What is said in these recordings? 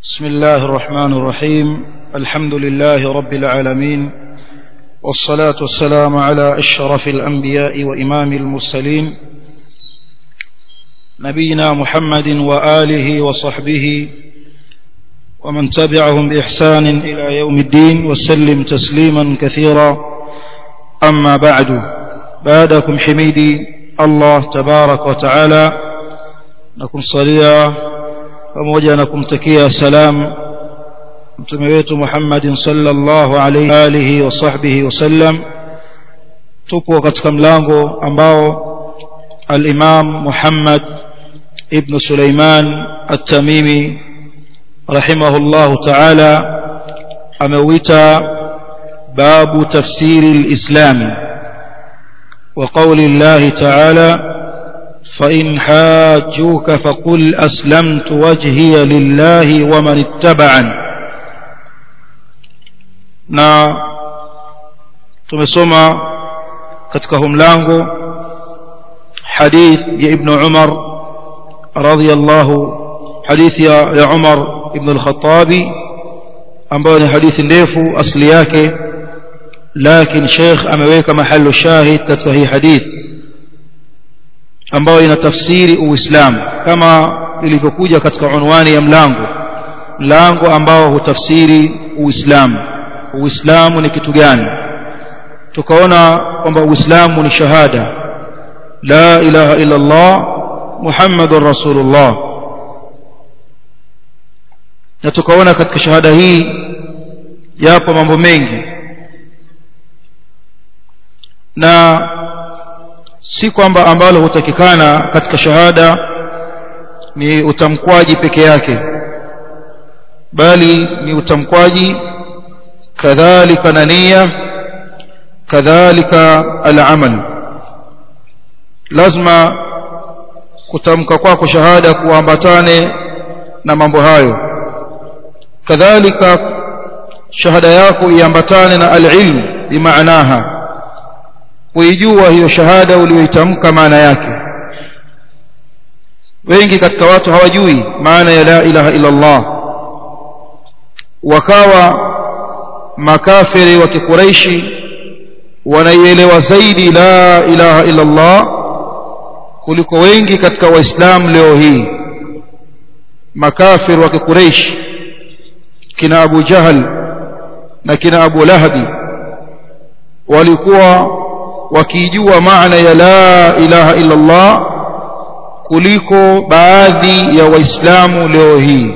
بسم الله الرحمن الرحيم الحمد لله رب العالمين والصلاة والسلام على أشرف الأنبياء وإمام المرسلين نبينا محمد وآله وصحبه ومن تبعهم بإحسان إلى يوم الدين وسلم تسليما كثيرا أما بعد بعدكم حميدي الله تبارك وتعالى نكم صليا pamoja na kumtakia salam mtume wetu Muhammadin sallallahu alayhi alihi wa sahbihi wasallam tupo katika mlango ambao al-Imam Muhammad ibn Sulaiman at-Tamimi rahimahullahu ta'ala ameuita babu tafsiri al-Islam wa qawli Allah ta'ala فإن حاجوك فقل أسلمت وجهي لله ومن اتبعني na tumesoma katika humlango hadith ya ibn Umar radhiyallahu hadith ya, ya Umar ibn al-Khattabi ambayo ni hadithi ndefu asli yake lakini Sheikh ameweka mahali shahid katika hii hadithi ambayo ina tafsiri uislamu kama ilivyokuja katika unwani ya mlango mlango ambao hutafsiri uislamu uislamu ni kitu gani tukaona kwamba uislamu ni shahada la ilaha illa allah muhammadur rasulullah na tukaona katika shahada hii yapo mambo mengi na si kwamba ambalo hutakikana katika shahada ni utamkwaji peke yake bali ni utamkwaji kadhalika na nia kadhalika al-amal lazima kutamka kwako shahada kuambatane na mambo hayo kadhalika shahada yako iambatane na al-ilm bimaanaha kuijua hiyo shahada uliyoitamka maana yake wengi katika watu hawajui maana ya la ilaha illa Allah wakawa makafiri wa kikuraishi wanaielewa zaidi la ilaha illa Allah kuliko wengi katika waislamu leo hii makafiri wa kikuraishi kina Abu Jahal na kina Abu Lahabi walikuwa wakijua maana ya la ilaha illa Allah kuliko baadhi ya waislamu leo hii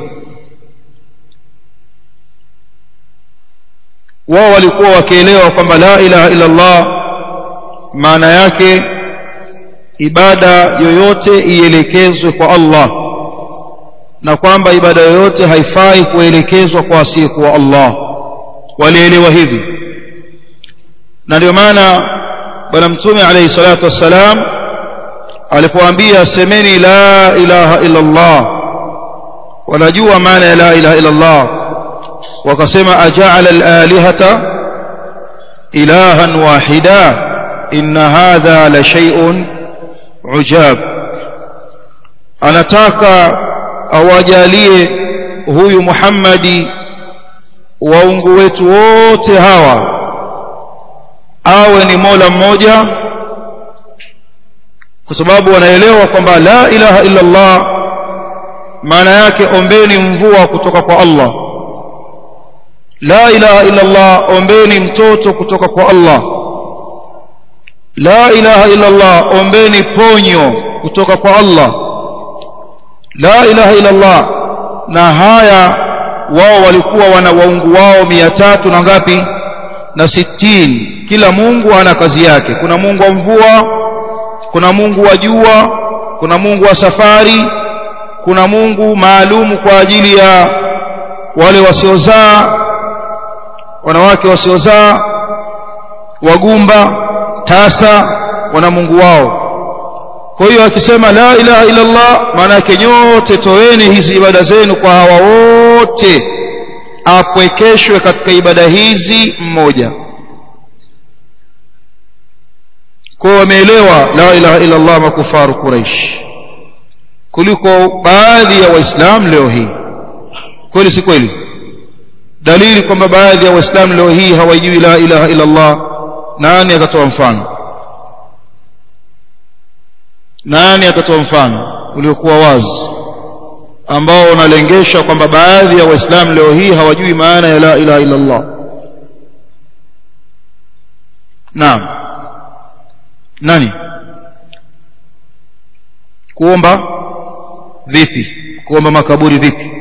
wao walikuwa wakielewa kwamba la ilaha illa Allah maana yake ibada yoyote ielekezwe kwa Allah na kwamba ibada yoyote haifai kuelekezwa kwa asiyekuwa Allah walielewa hivi na ndio maana bwana mtume alayhi salatu wassalam alipoambia semeni la ilaha illa Allah wanajua maana ya la ilaha illa Allah wakasema aja'ala al-alihata ilahan wahida inna hadha la shay'un ujab anataka awajalie huyu Muhammadi waungu wetu wote hawa awe ni mola mmoja kwa sababu wanaelewa kwamba la ilaha illa Allah maana yake ombeni mvua kutoka kwa Allah la ilaha illa Allah ombeni mtoto kutoka kwa Allah la ilaha illa Allah ombeni ponyo kutoka kwa Allah la ilaha illa Allah na haya wao walikuwa wana waungu wao mia tatu na ngapi na sitini kila Mungu ana kazi yake kuna Mungu wa mvua kuna Mungu wa jua kuna Mungu wa safari kuna Mungu maalumu kwa ajili ya wale wasiozaa wanawake wasiozaa wagumba tasa wana Mungu wao kwa hiyo akisema la ilaha illa Allah maana yake nyote toeni hizi ibada zenu kwa hawa wote apwekeshwe katika ibada hizi mmoja kwa wameelewa la ilaha illa Allah makufaru Quraish kuliko baadhi ya waislamu leo hii kweli si kweli dalili kwamba baadhi ya waislamu leo hii hawajui la ilaha illa Allah nani atatoa mfano nani atatoa mfano uliokuwa wazi ambao unalengesha kwamba baadhi ya waislamu leo hii hawajui maana ya la ilaha illa Allah naam nani kuomba vipi kuomba makaburi vipi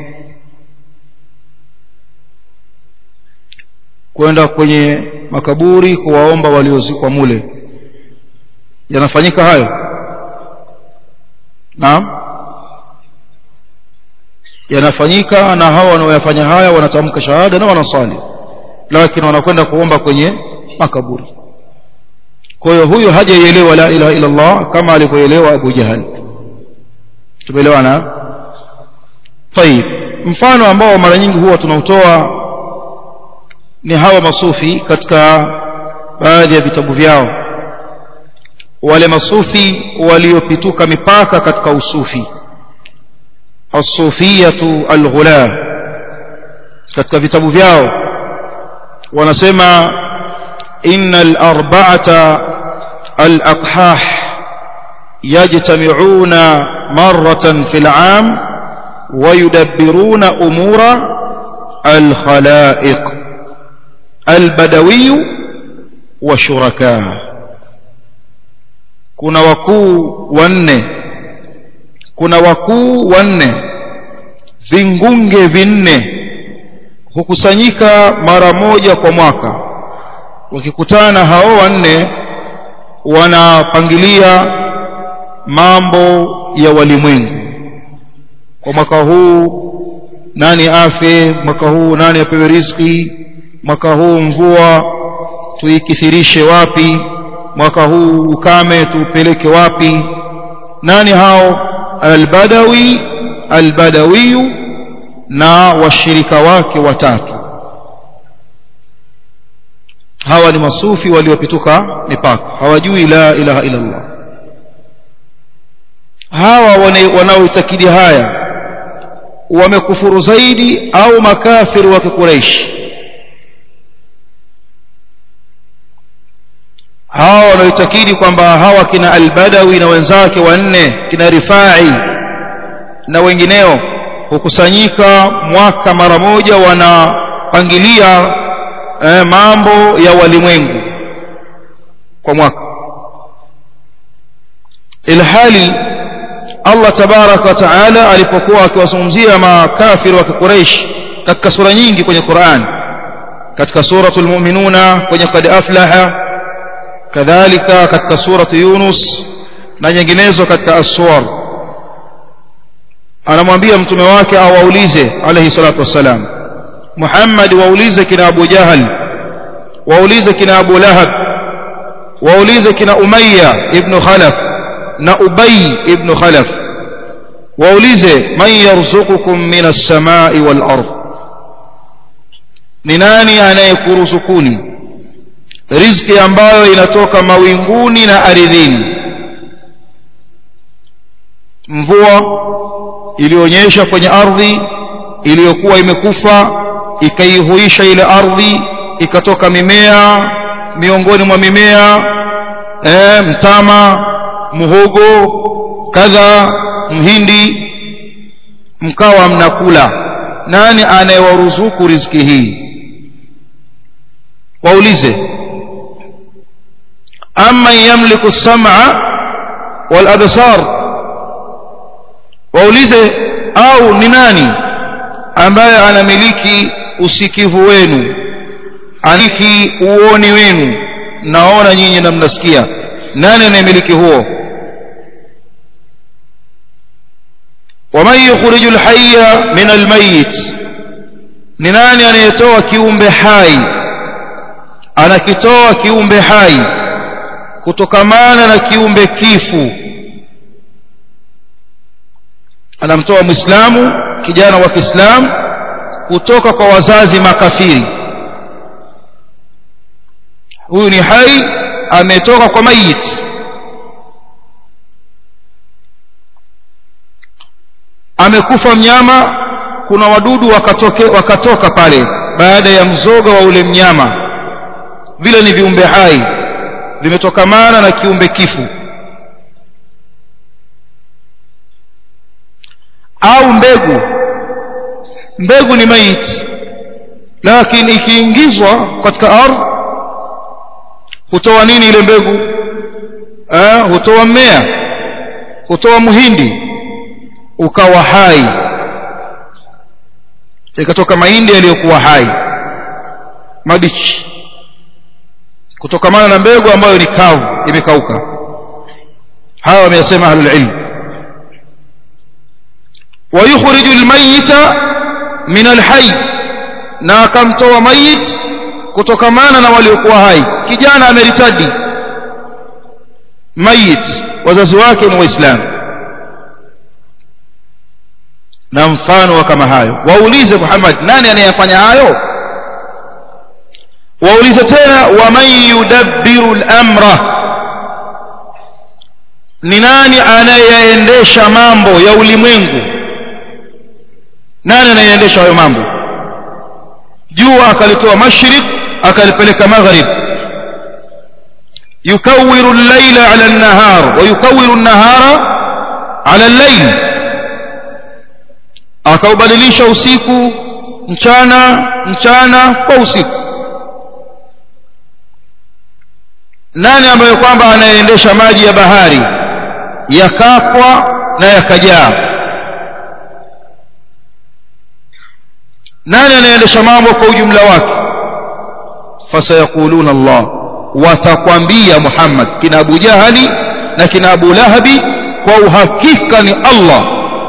kwenda kwenye makaburi kuwaomba waliozikwa mule yanafanyika hayo naam yanafanyika na hawa wanaoyafanya haya wanatamka shahada na wanasali lakini wanakwenda kuomba kwenye makaburi kwa hiyo huyo hajaielewa la ilaha illa Allah kama alivyoelewa Abu Jahal tumeelewana طيب mfano ambao mara nyingi huwa tunautoa ni hawa masufi katika baadhi ya vitabu vyao wale masufi waliopituka mipaka katika usufi as-sufiyatu al-ghula katika vitabu vyao wanasema innal arba'ata al-aqhah yajtami'una marratan fil 'am wa yudabbiruna umura al-khalaiq al-badawi wa shuraka kuna wakuu wanne kuna wakuu wanne vingunge vinne hukusanyika mara moja kwa mwaka wakikutana hao wanne wanapangilia mambo ya walimwengu kwa mwaka huu nani afe mwaka huu nani apewe riziki mwaka huu mvua tuikithirishe wapi mwaka huu ukame tuupeleke wapi nani hao albadawi albadawiyu na washirika wake watatu hawa ni masufi waliopituka mipaka hawajui la ilaha illa Allah hawa wanaoitakidi haya wamekufuru zaidi au makafiri wa kikuraishi hawa wanaoitakidi kwamba hawa kina albadawi na wenzake wanne kina rifai na wengineo hukusanyika mwaka mara moja wanapangilia eh, mambo ya walimwengu kwa mwaka ilhali Allah tabaraka wa taala alipokuwa akiwazungumzia makafiri wa Quraysh katika sura nyingi kwenye Qur'an katika suratul mu'minuna kwenye qad aflaha kadhalika katika suratu Yunus na nyinginezo katika as-suwar anamwambia mtume wake awaulize alayhi salatu wassalam Muhammad waulize kina Abu Jahal waulize kina Abu Lahab waulize kina Umayya ibn Khalaf na Ubay ibn Khalaf waulize man yarzuqukum minas samai wal ard ni nani anayekuruzukuni riziki ambayo inatoka mawinguni na ardhini mvua ilionyesha kwenye ardhi iliyokuwa imekufa ikaihuisha ile ardhi ikatoka mimea miongoni mwa mimea e, mtama muhogo kadha mhindi mkawa mnakula nani anayewaruzuku riziki hii waulize amma yamliku as-sam'a wal absar waulize au ni nani ambaye anamiliki usikivu wenu aniki uoni wenu naona nyinyi na mnasikia nani anayemiliki huo waman yukhriju alhayya min almayit ni nani anayetoa kiumbe hai anakitoa kiumbe hai kutokamana na kiumbe kifu anamtoa muislamu kijana wa Kiislamu kutoka kwa wazazi makafiri huyu ni hai ametoka kwa mayit amekufa mnyama kuna wadudu wakatoke, wakatoka pale baada ya mzoga wa ule mnyama vile ni viumbe hai vimetokamana na kiumbe kifu au mbegu mbegu ni maiti lakini ikiingizwa katika ardhi hutoa nini ile mbegu eh, hutoa mmea hutoa muhindi ukawa hai ikatoka mahindi yaliyokuwa hai mabichi kutokamana na mbegu ambayo ni kavu imekauka hawa wameyasema ahlul ilm ويخرج الميت من الحي na akamtoa mayit kutokamana na waliokuwa hai kijana ameritadi mayit wazazi wake ni waislamu na mfano wa kama hayo waulize Muhammad nani anayefanya hayo waulize tena waman yudabbiru al-amra ni nani anayeendesha mambo ya ulimwengu nani anayeendesha hayo mambo jua akalitoa mashriq akalipeleka maghrib yukawiru al-layla ala an-nahar wa yukawiru an-nahara ala al-layl akaubadilisha usiku mchana mchana kwa usiku nani ambaye kwamba anayeendesha maji ya bahari yakapwa na yakajaa nani anayeendesha mambo kwa ujumla wake fasayaquluna Allah watakwambia Muhammad kina Abu Jahali na kina Abu Lahabi kwa uhakika ni Allah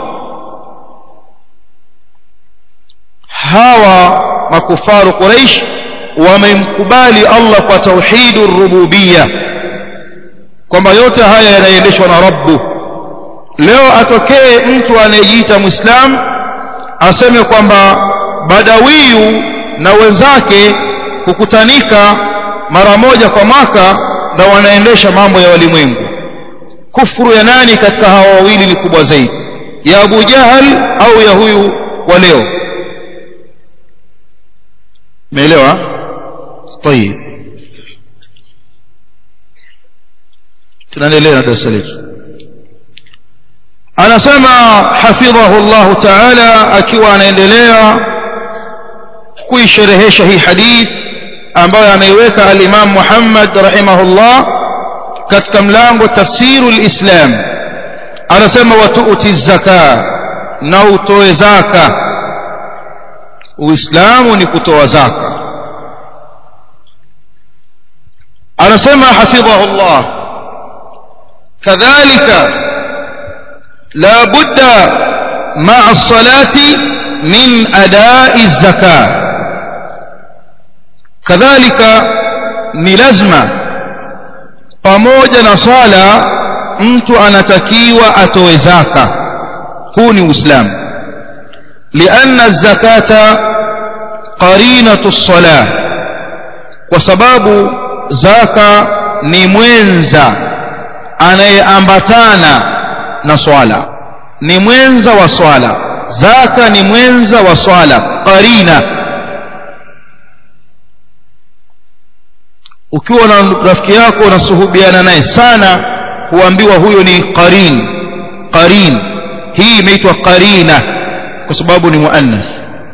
hawa makufaru Quraish wamemkubali Allah kwa tauhidur rububiyya kwamba yote haya yanaendeshwa na Rabbu leo atokee mtu anayejiita Muislam aseme kwamba badawiyu na wenzake hukutanika mara moja kwa mwaka na wanaendesha mambo ya walimwengu kufuru ya nani katika hawa wawili ni kubwa zaidi ya Abu Jahal au ya huyu wa leo umeelewa طيب tunaendelea na darasa letu anasema hafidhahu Allah ta'ala akiwa anaendelea kuisherehesha hii hadith ambayo ameiweka al-Imam Muhammad rahimahullah katika mlango tafsiru al-Islam anasema watuuti zaka na utoe zaka uislamu ni kutoa zaka anasema hafidhahu Allah kadhalika la budda ma'a as-salati min ada'i az-zakah kadhalika ni lazima pamoja na swala mtu anatakiwa atoe zaka huu ni uislamu lianna zakata qarinatu as-salah kwa sababu zaka ni mwenza anayeambatana na swala ni mwenza wa swala zaka ni mwenza wa swala qarina ukiwa na rafiki yako unasuhubiana naye sana huambiwa huyo ni qarin qarin hii imeitwa qarina kwa sababu ni muannath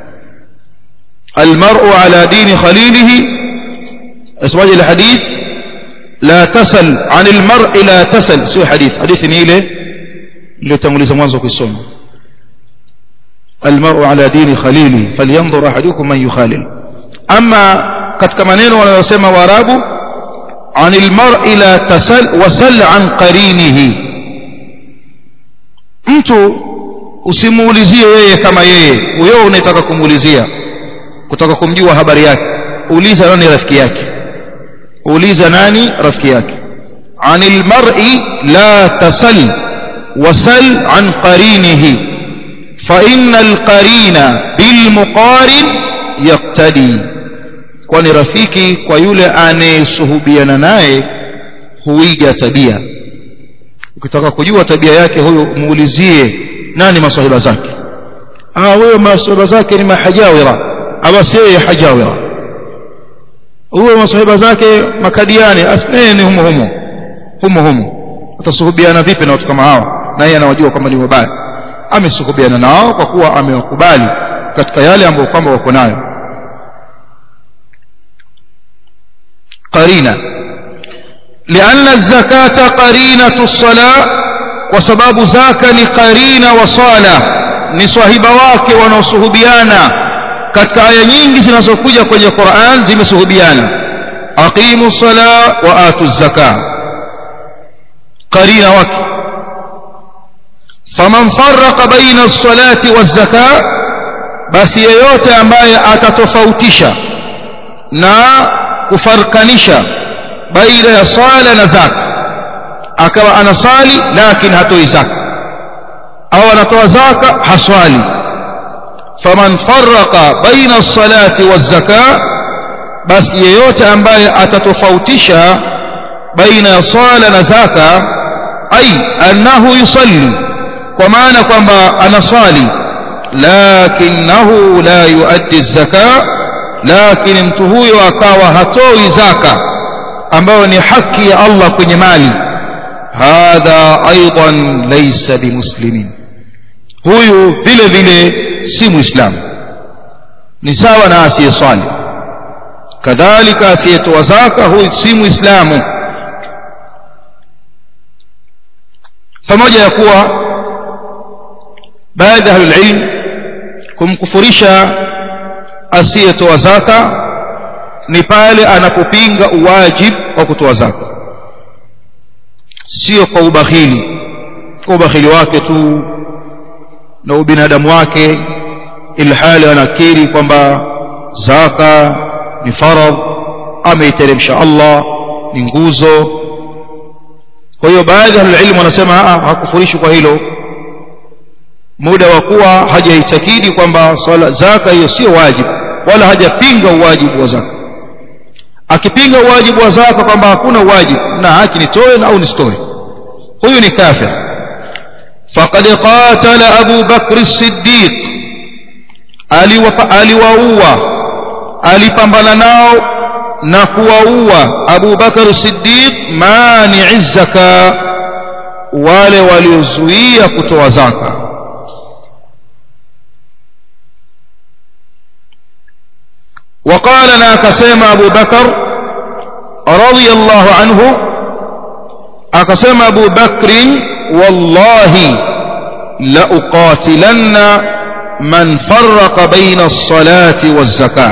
almar'u ala dini khalilihi اسمعي الحديث لا تسل عن المرء لا تسل سوى حديث حديث نيله اللي تموليز mwanzo kusoma المرء على دين خليله فلينظر احدكم من يخالل اما katika maneno wanayosema waarabu عن المرء لا تسل وسل عن قرينه mtu usimuulizie yeye kama yeye huyo unataka kumuulizia kutaka kumjua habari yake uliza nani rafiki yake uliza nani rafiki yake anil mar'i la tasal wasal an qarinihi fa innal qarina bil muqarin yaqtadi kwani rafiki kwa yule anayesuhubiana naye huiga tabia ukitaka kujua tabia yake huyo muulizie nani masahiba zake ah huyo maswahaba zake ni mahajawira basi yeye hajawira huyo maswahaba zake makadiani asneni ni humo humo humo humo atasuhubiana vipi na watu kama hao na yeye anawajua kwamba ni wabaya amesuhubiana nao kwa kuwa amewakubali katika yale ambayo kwamba wako nayo qarina لأن الزكاة قرينة الصلاة وسباب زكاة لقرينة وصالة ni swahiba wake wanaosuhubiana katika aya nyingi zinazokuja kwenye Qur'an zimesuhubiana aqimu sala wa atu zaka qarina wake faman farraqa baina as-salati waz-zaka basi yeyote ambaye atatofautisha na kufarkanisha baina ya swala na zaka akawa anasali lakini hatoi zaka au anatoa zaka haswali faman farraqa baina as-salati waz-zaka basi yeyote ambaye atatofautisha baina ya swala na zaka ai annahu yusalli kwa maana kwamba anaswali lakinahu la yuaddi az-zaka lakini mtu huyo akawa hatoi zaka ambayo ni haki ya Allah kwenye mali hadha aidan laysa bimuslimin huyu vile vile si muislamu ni sawa na asiyeswali kadhalika asiyetoa zaka huyu si muislamu pamoja ya kuwa baadhi ya ahlulilm kumkufurisha asiyetoa zaka ni pale anapopinga uwajib wa kutoa zaka sio kwa ubakhili kwa ubakhili wake tu na ubinadamu wake ilhali anakiri kwamba zaka ni faradh ameiteremsha Allah ni nguzo kwa hiyo baadhi ya ilmu wanasema hakufurishi kwa hilo muda wa kuwa hajaitakidi kwamba swala zaka hiyo sio wajibu wala hajapinga uwajibu wa zaka akipinga uwajibu wa zaka kwamba hakuna wajibu na haki nitoe na au nisitoe huyu ni kafir faqad qatala Abu Bakr as-Siddiq aliwaua alipambana nao na kuwaua Abu Bakr as-Siddiq mani'i zaka wale waliozuia kutoa zaka وقال لا كسيم أبو بكر رضي الله عنه أكسيم أبو بكر والله لأقاتلن من فرق بين الصلاة والزكاة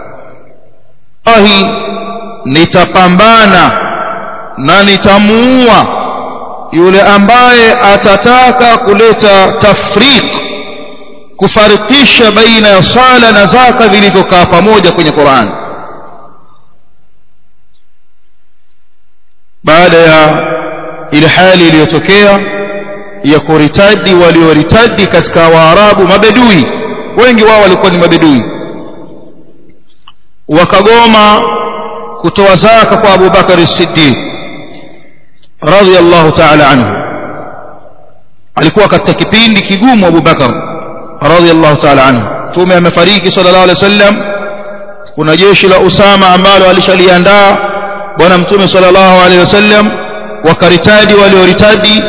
الله nitapambana na nitamuua yule ambaye atataka kuleta tafriq kufarikisha baina ya swala na zaka vilivyokaa pamoja kwenye Qur'an baada ya ile hali iliyotokea ya kuritadi walioritadi katika waarabu mabedui wengi wao walikuwa ni mabedui wakagoma kutoa zaka kwa Abu Bakar as-Siddiq radiyallahu ta'ala anhu alikuwa katika kipindi kigumu Abu Bakar radiyallahu ta'ala anhu tume amefariki sallallahu alaihi wasallam kuna jeshi la Usama ambalo alishaliandaa bwana mtume sallallahu alaihi wasallam wakaritadi walioritadi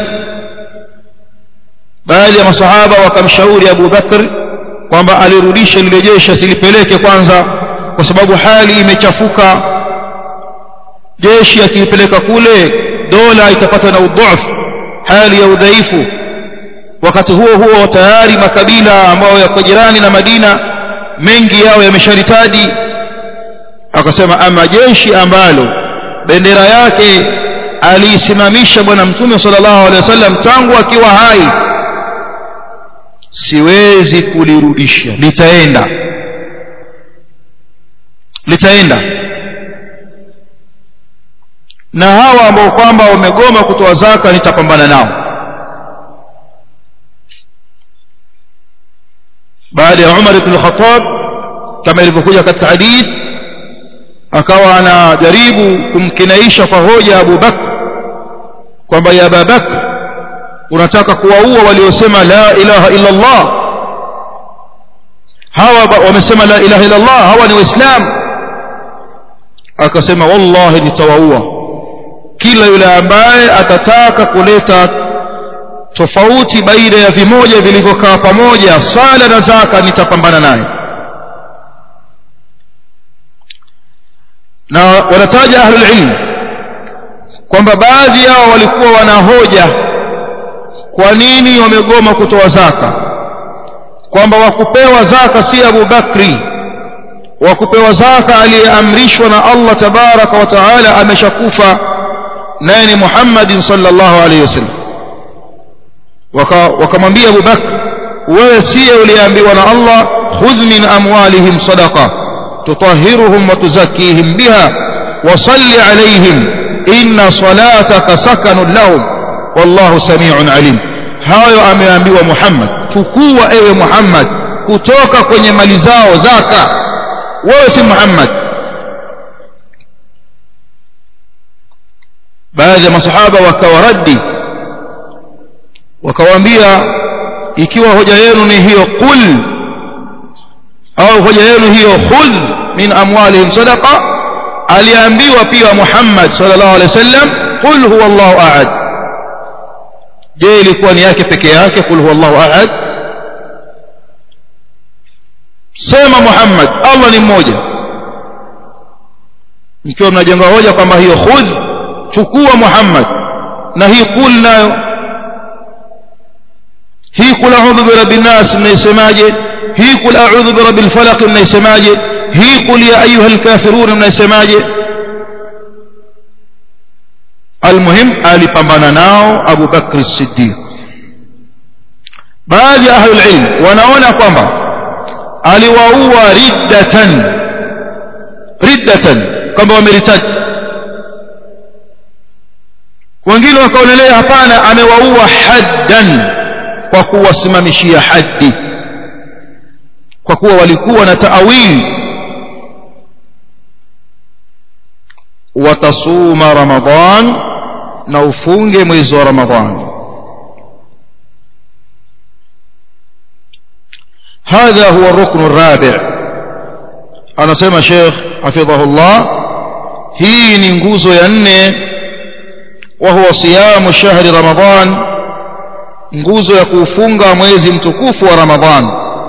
baadhi ya masahaba wakamshauri Abu Bakr kwamba alirudishe lile jeshi asilipeleke kwanza kwa sababu hali imechafuka jeshi akipeleka kule dola itapata na udhaifu hali ya udhaifu wakati huo huo tayari makabila ambayo yako jirani na Madina mengi yao yamesharitadi akasema ama jeshi ambalo bendera yake aliisimamisha bwana mtume sallallahu alaihi wasallam tangu akiwa hai siwezi kulirudisha litaenda litaenda na hawa ambao kwamba wamegoma kutoa zaka nitapambana nao baada ya Umar ibn Khattab kama ilivyokuja katika hadith akawa anajaribu kumkinaisha kwa hoja Abu Bakr kwamba ya Abu Bakr unataka kuwaua waliosema la ilaha illa Allah hawa wamesema la ilaha illa Allah hawa ni waislamu akasema wallahi nitawaua kila yule ambaye atataka kuleta tofauti baina ya vimoja vilivyokaa pamoja sala na zaka nitapambana naye na wanataja ahlul ilm kwamba baadhi yao walikuwa wanahoja kwa nini wamegoma kutoa zaka kwamba wakupewa zaka si Abu Bakri wakupewa zaka aliyeamrishwa na Allah tabaraka wa taala ameshakufa naye ni Muhammad sallallahu alaihi wasallam wakamwambia Abu Bakr wewe siye uliambiwa na Allah khudh min amwalihim sadaqa tutahhiruhum wa tuzakkihim biha wa salli alaihim inna salataka sakanun lahum wallahu samiun alim hayo ameambiwa Muhammad chukua ewe Muhammad kutoka kwenye mali zao zaka wewe si Muhammad baadhi ya masahaba wakawaradi wakawaambia ikiwa hoja yenu ni hiyo qul au hoja yenu hiyo khudh min amwalihim sadaqa aliambiwa pia Muhammad sallallahu alaihi wasallam qul huwa Allahu ahad je ilikuwa ni yake peke yake qul huwa Allahu ahad sema Muhammad Allah ni mmoja mkiwa mnajenga hoja kwamba hiyo khudh chukua Muhammad na hii qul nayo hii qul a'udhu bi rabbin nas mnaisemaje hii qul a'udhu bi rabbil falaq mnaisemaje hii qul ya ayyuhal kafirun mnaisemaje almuhim alipambana nao Abu Bakr as-Siddiq baadhi ya ahlul ilm wanaona kwamba aliwaua riddatan riddatan kwamba wameritadi wengine wakaonelea hapana amewaua haddan kwa kuwasimamishia haddi kwa kuwa walikuwa na taawili watasuma ramadhan na ufunge mwezi wa ramadhan هذا هو الركن الرابع أنا سمى شيخ حفظه الله هي ننجوز ينه وهو صيام شهر رمضان nguzo ya kuufunga mwezi mtukufu wa ramadhan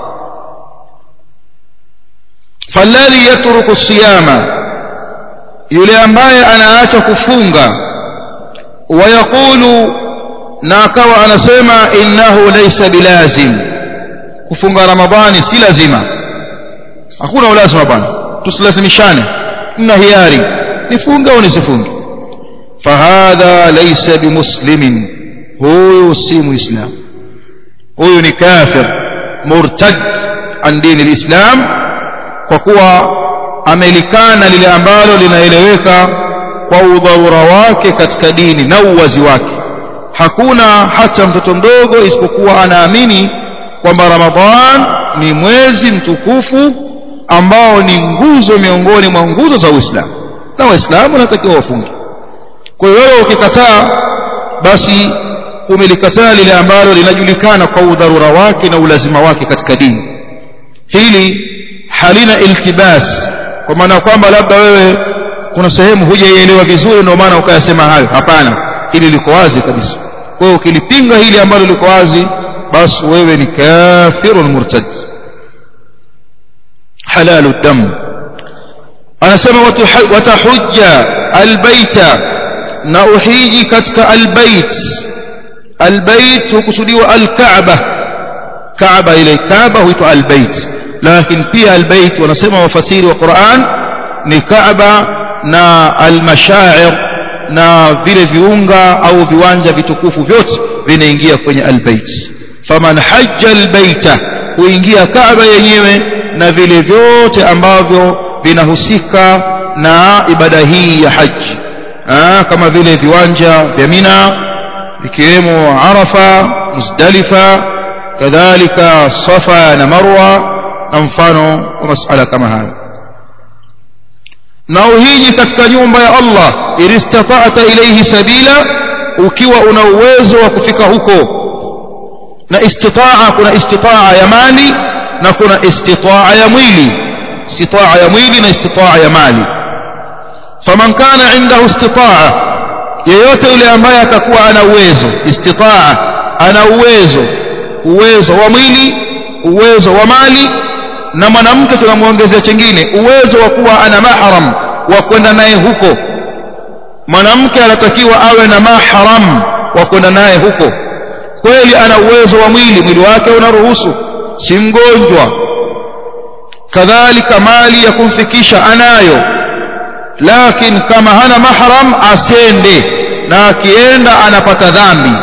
falladhi yatruku siyama yule ambaye anaacha kufunga wayaqulu na akawa anasema innahu laysa bilazim kufunga ramadhani si lazima hakuna ulazima bwana tusilazimishane tuna hiari nifunge au nisifunge fahadha laysa bimuslimin huyu si muislam huyu ni kafir murtad an dini alislam kwa kuwa amelikana lile ambalo linaeleweka kwa udharura wake katika dini na uwazi wake hakuna hata mtoto mdogo isipokuwa anaamini kwamba ramadhan ni mwezi mtukufu ambao ni nguzo miongoni mwa nguzo za uislamu na waislamu wanatakiwa wafunge kwa hiyo wewe ukikataa basi umelikataa lile ambalo linajulikana kwa udharura wake na ulazima wake katika dini hili halina iltibas kwa maana kwamba labda wewe kuna sehemu hujaielewa vizuri ndio maana ukayasema hayo hapana hili liko wazi kabisa kwa hiyo ukilipinga hili ambalo liko wazi basi wewe ni kafirun murtad halalu dam anasema watahujja albaita na uhiji katika albait albait hukusudiwa alkaaba kaaba ile kaaba huitwa albait lakini pia albait wanasema wafasiri wa Qur'an ni kaaba na almashair na vile viunga au viwanja vitukufu vyote vinaingia kwenye albait faman hajja albaita huingia kaaba yenyewe na vile vyote ambavyo vinahusika na ibada hii ya haji Aa, kama vile viwanja vya Mina vikiwemo Arafa Muzdalifa kadhalika Safa na Marwa na mfano wa masala kama hayo na uhiji katika nyumba ya Allah ilistata'ata ilayhi sabila ukiwa una uwezo wa kufika huko na istitaa kuna istitaa ya mali na kuna istitaa ya mwili istitaa ya mwili na istitaa ya mali faman kana indahu istitaa yeyote yule ambaye atakuwa ana uwezo istitaa ana uwezo uwezo wa mwili uwezo wa mali na mwanamke tunamwongezea chengine uwezo wa kuwa ana mahram wa kwenda naye huko mwanamke anatakiwa awe na mahram wa kwenda naye huko kweli ana uwezo wa mwili mwili wake unaruhusu si mgonjwa kadhalika mali ya kumfikisha anayo lakini kama hana mahram asende na akienda anapata dhambi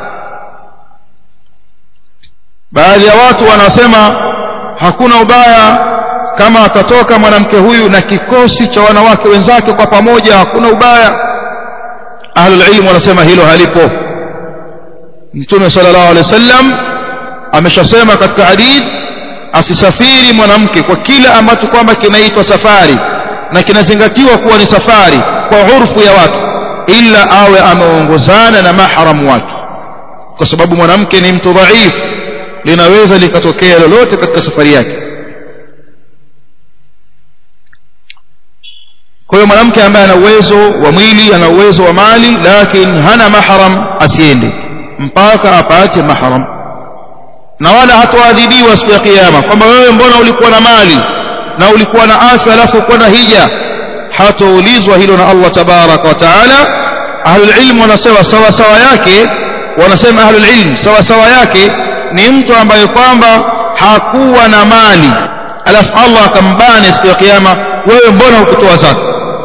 baadhi ya watu wanasema hakuna ubaya kama atatoka mwanamke huyu na kikosi cha wanawake wenzake kwa pamoja hakuna ubaya ahlul ilm wanasema hilo halipo mtume sallallahu alaihi wasallam ameshasema katika hadith asisafiri mwanamke kwa kila ambacho kwamba kinaitwa safari na kinazingatiwa kuwa ni safari kwa urfu ya watu ila awe ameongozana na mahramu wake kwa sababu mwanamke ni mtu dhaifu linaweza likatokea lolote katika safari yake kwa hiyo mwanamke ambaye ana uwezo wa mwili ana uwezo wa mali lakini hana mahram asiende mpaka apate mahram na wala hatoadhibiwa siku ya kiyama kwamba wewe mbona ulikuwa na mali na ulikuwa na afya alafu ulikuwa na hija hatoulizwa hilo na Allah tabaraka wa taala ahlul ilm wanasema sawa sawa yake wanasema ahlul ilm sawa sawa yake ni mtu ambaye kwamba hakuwa na mali alafu Allah akambane siku ya kiyama wewe mbona hukutoa zaka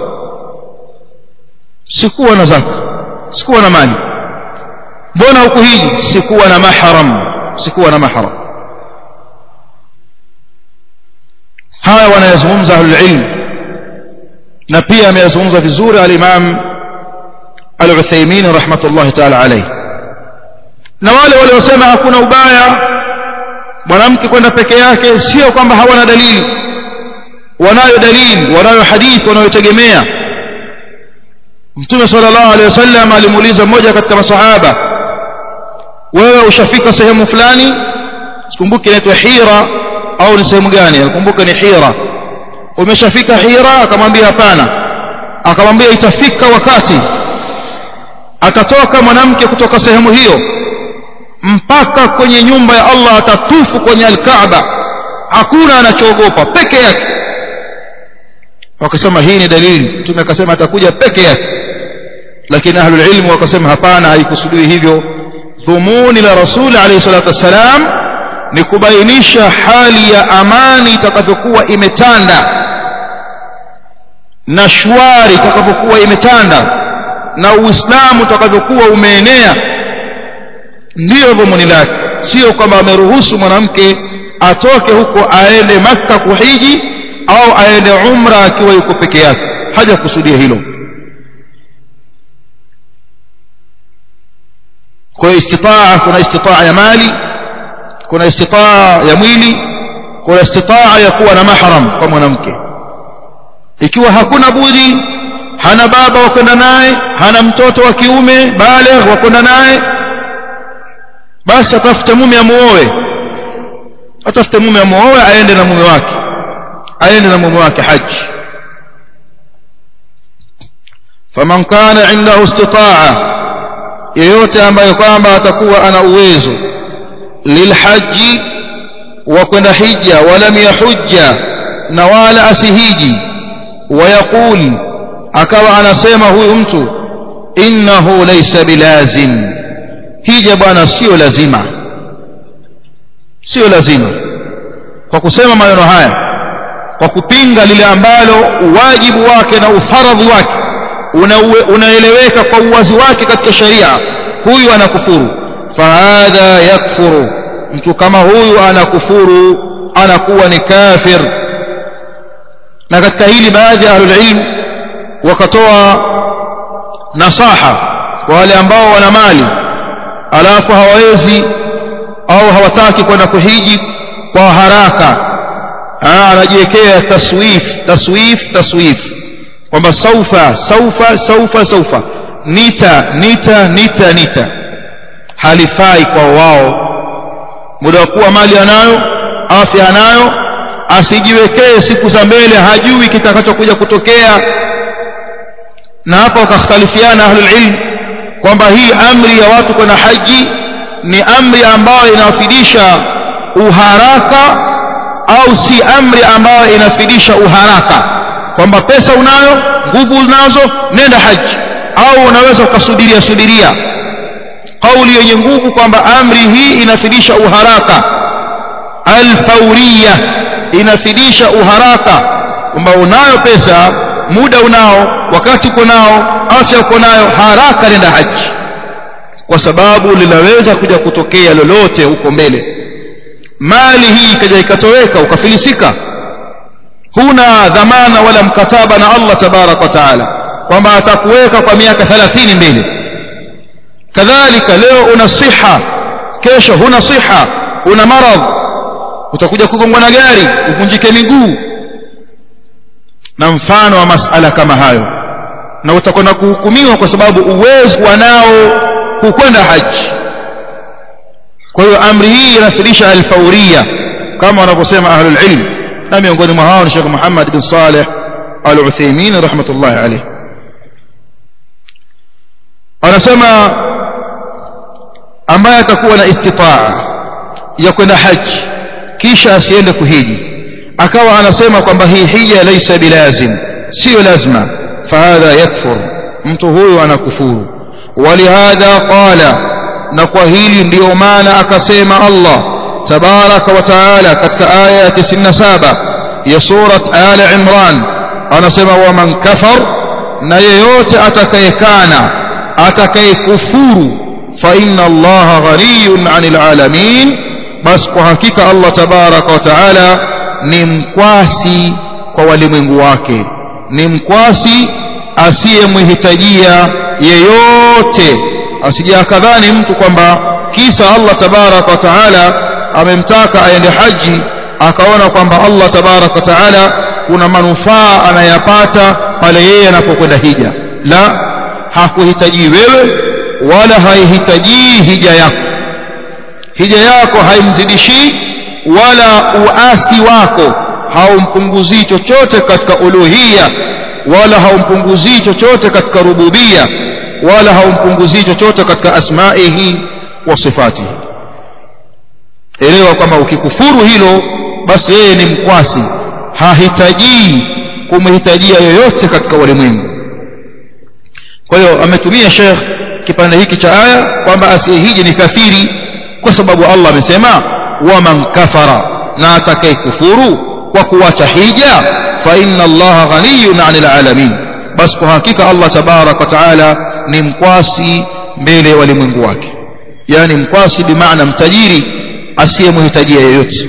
sikuwa na zaka sikuwa na mali mbona hukuhiji sikuwa na mahram sikuwa na mahram haya wanayazungumza ahlul ilm na pia ameyazungumza vizuri al-Imam al-Uthaymeen rahmatullahi ta'ala alayhi na wale waliosema hakuna ubaya mwanamke kwenda peke yake sio kwamba hawana dalili wanayo dalili wanayo hadithi wanayotegemea Mtume sallallahu alaihi wasallam alimuuliza mmoja katika masahaba wewe ushafika sehemu fulani sikumbuki inaitwa Hira au ni sehemu gani nakumbuka ni Hira umeshafika Hira akamwambia hapana akamwambia itafika wakati atatoka mwanamke kutoka sehemu hiyo mpaka kwenye nyumba ya Allah atatufu kwenye al-Kaaba hakuna anachoogopa peke yake wakasema hii ni dalili mtume akasema atakuja peke yake lakini ahlul ilmu wakasema hapana haikusudiwi hivyo dhumuni la rasul alayhi salatu wassalam ni kubainisha hali ya amani itakavyokuwa imetanda na shwari itakavyokuwa imetanda na uislamu utakavyokuwa umeenea ndiyo dhumuni lake sio kwamba ameruhusu mwanamke atoke huko aende makka kuhiji au aende umra akiwa yuko peke yake haja kusudia hilo kwa istitaa kuna istitaa ya mali kuna istitaa ya mwili kuna istitaa ya kuwa na mahram kwa mwanamke ikiwa hakuna budi hana baba wa kwenda naye hana mtoto wa kiume baligh wa kwenda naye basi atafute mume amuoe atafute mume amuoe aende na mume wake aende na mume wake haji faman kana indahu istitaa yeyote ambaye kwamba atakuwa ana uwezo lilhaji wa kwenda hija walam yahujja na wala asihiji wayaqul akawa anasema huyu mtu innahu laysa bilazim hija bwana sio lazima sio lazima kwa kusema maneno haya kwa kupinga lile ambalo wajibu wake na ufaradhi wake unaeleweka una kwa uwazi wake katika sharia huyu anakufuru fahadha yakfuru mtu kama huyu anakufuru anakuwa ni kafir na katika hili baadhi ya ahlulilm wakatoa nasaha kwa wale ambao wana mali alafu hawawezi au hawataki kwenda kuhiji kwa haraka anajiwekea taswif taswif taswif kwamba saufa saufa saufa saufa nita nita nita nita halifai kwa wao muda wa kuwa mali anayo afya anayo asijiwekee siku za mbele hajui kitakachokuja kutokea na hapa wakakhtalifiana ahlul ilm kwamba hii amri ya watu kwenda haji ni amri ambayo inafidisha uharaka au si amri ambayo inafidisha uharaka kwamba pesa unayo nguvu unazo nenda haji au unaweza ukasubiria subiria kauli yenye nguvu kwamba amri hii inafidisha uharaka alfauriya inafidisha uharaka kwamba unayo pesa muda unao wakati uko nao afya uko nayo haraka nenda haji kwa sababu linaweza kuja kutokea lolote huko mbele mali hii ikaja ikatoweka ukafilisika huna dhamana wala mkataba na Allah tabarak wa taala kwamba atakuweka kwa miaka 30 mbele kadhalika leo una siha kesho huna siha una maradhi utakuja kugongwa na gari uvunjike miguu na mfano wa masala kama hayo na utakwenda kuhukumiwa kwa sababu uwezo wanao kukwenda haji kwa hiyo amri hii inafidisha alfauria kama wanavyosema ahlul ilm na miongoni mwa hao ni Sheikh Muhammad bin Saleh Al-Uthaymeen rahmatullahi alayh anasema ambaye atakuwa na istitaa ya kwenda haji kisha asiende kuhiji akawa anasema kwamba hii hija laysa bilazim sio lazima fahadha yakfur mtu huyo anakufuru walihadha qala na kwa hili ndiyo maana akasema Allah tabaraka wa taala katika aya ya 97 ya surat ali imran anasema waman kafar na yeyote atakayekana atakayekufuru fa inna allaha ghaniyun 'anil alamin bas kwa hakika Allah tabaraka wa taala ni mkwasi kwa walimwengu wake ni mkwasi asiyemhitajia yeyote asije akadhani mtu kwamba kisa Allah tabaraka wa taala amemtaka aende haji akaona kwamba Allah tabaraka wa taala kuna manufaa anayapata pale yeye anapokwenda hija la hakuhitaji wewe wala haihitaji hija yako hija yako haimzidishi wala uasi wako haumpunguzii chochote katika uluhia wala haumpunguzii chochote katika rububia wala haumpunguzii chochote katika asmaihi wa sifatihi elewa kwamba ukikufuru hilo basi yeye ni mkwasi hahitaji kumhitajia yoyote katika walimwengu kwa hiyo ametumia Sheikh kipande hiki cha aya kwamba asiyehiji ni kafiri kwa sababu Allah amesema waman kafara na atakayekufuru kwa kuacha hija fa inna Allah ghaniyun 'anil alamin bas kwa hakika Allah tabarak wa taala ni mkwasi mbele ya walimwengu wake yani mkwasi bimaana mtajiri asiyemhitajia yeyote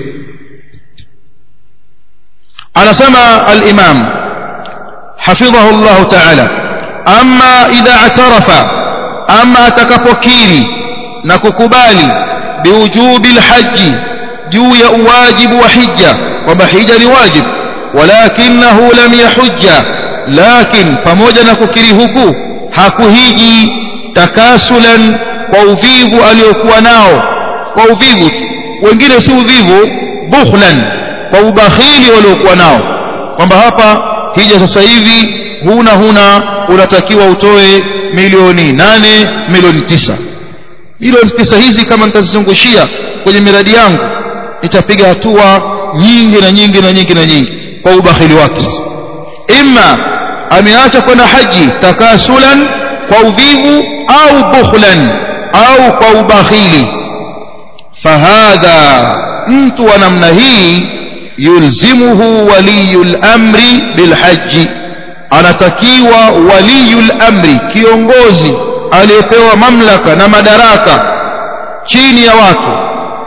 anasema al-imam hafidhahu Allah ta'ala amma idha atarafa ama atakapokiri na kukubali biwujubi alhaji juu ya uwajibu wa hija kwamba hija ni wajibu walakinahu lam yahujja lakin pamoja na kukiri huku hakuhiji takasulan kwa uvivu aliokuwa nao kwa uvivu wengine si uvivu bukhlan kwa ubakhili waliokuwa nao kwamba hapa hija sasa hivi huna huna unatakiwa utoe milioni nane milioni tisa milioni tisa hizi kama nitazizungushia kwenye miradi yangu nitapiga hatua nyingi na nyingi na nyingi na nyingi kwa ubakhili wake imma ameacha kwenda haji takasulan kwa uvivu au bukhlan au kwa ubakhili fahadha mtu wa namna hii yulzimuhu waliyul amri bilhaji anatakiwa waliyul amri kiongozi aliyepewa mamlaka na madaraka chini ya watu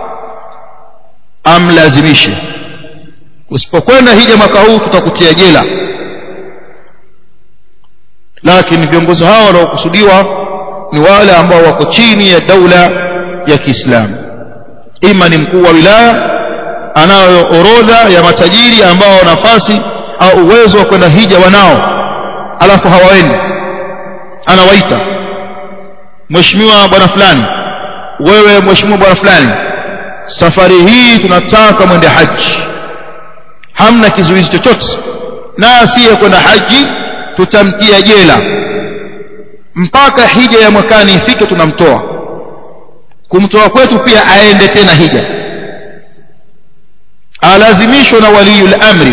amlazimishe usipokwenda hija mwaka huu tutakutia jela lakini viongozi hao wanaokusudiwa ni wale ambao wako chini ya daula ya Kiislamu ima ni mkuu wa wilaya anayo orodha ya matajiri ambao nafasi au uwezo wa kwenda hija wanao alafu hawaendi anawaita mheshimiwa bwana fulani wewe mheshimiwa bwana fulani safari hii tunataka mwende haji hamna kizuizi chochote na asiye kwenda haji tutamtia jela mpaka hija ya mwakani ifike tunamtoa kumtoa kwetu pia aende tena hija alazimishwa na waliyul amri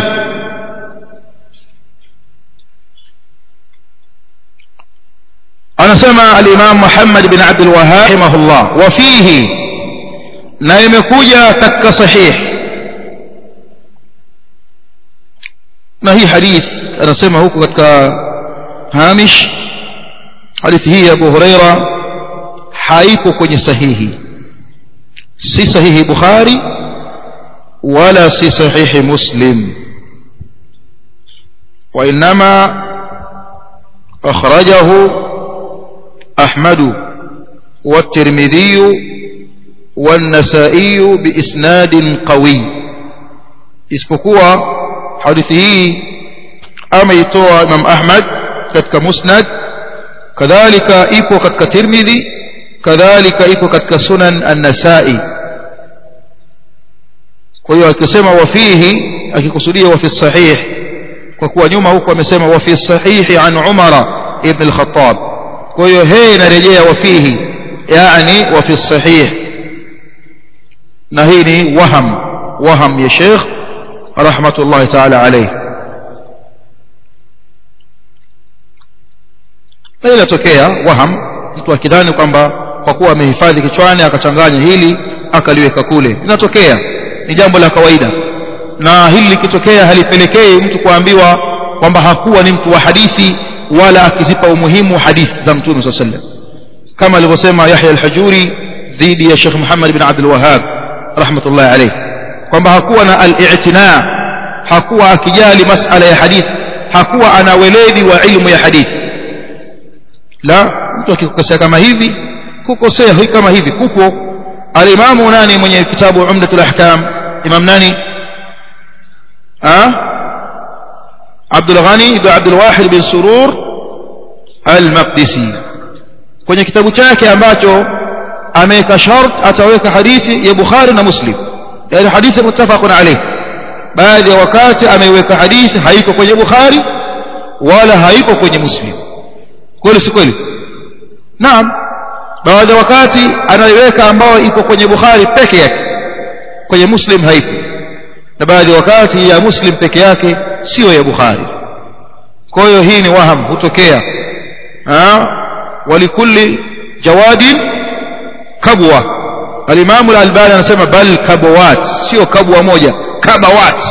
anasema al-Imam Muhammad bin Abdul Wahhab rahimahullah wa fihi na imekuja katika sahih na hii hadith anasema huko katika hamish hadithi hii ya Abu Huraira haipo kwenye sahihi si sahihi Bukhari wala si sahihi Muslim وإنما أخرجه أحمد والترمذي والنسائي بإسناد قوي isipokuwa hadithi hii ameitoa Imam Ahmad katika Musnad kadhalika ipo katika Tirmidhi kadhalika ipo katika Sunan An-Nasa'i kwa hiyo akisema wafihi akikusudia wa fi sahih kwa kuwa nyuma huko amesema wa fi sahihi an Umar ibn al-Khattab kwa hiyo hii inarejea wafihi yani wa fi sahih na hii ni waham waham ya Sheikh rahmatullahi ta'ala alayhi na inatokea waham mtu akidhani kwamba kwa kuwa amehifadhi kichwani akachanganya hili akaliweka kule inatokea ni jambo la kawaida na hili likitokea halipelekei mtu kuambiwa kwamba hakuwa ni mtu wa hadithi wala akizipa umuhimu hadithi za mtume صلى الله عليه وسلم kama alivyosema Yahya al-Hajuri dhidi ya Sheikh Muhammad bin Abdul Wahhab rahmatullahi alayhi kwamba hakuwa na al-i'tina hakuwa akijali masala ya hadithi hakuwa ana weledi wa ilmu ya hadithi la mtu akikosea kama hivi kukosea hii kama hivi kuko al-imamu nani mwenye kitabu Umdatul Ahkam imam nani ah Abdul Ghani ibn Abdul Wahid bin Surur al-Maqdisi kwenye kitabu chake ambacho ameweka shart ataweka hadithi ya Bukhari na Muslim yani hadithi muttafaqun alayh baadhi ya wakati ameiweka hadithi haiko kwenye Bukhari wala haiko kwenye Muslim kweli si kweli naam baadhi ya wakati anaiweka ambayo iko kwenye Bukhari peke yake kwenye Muslim haipo na baadhi ya wakati ya Muslim peke yake sio ya Bukhari kwa hiyo hii ni waham hutokea walikulli jawadin kabwa al-Imam al-Albani anasema bal kabawat sio kabwa moja kabawat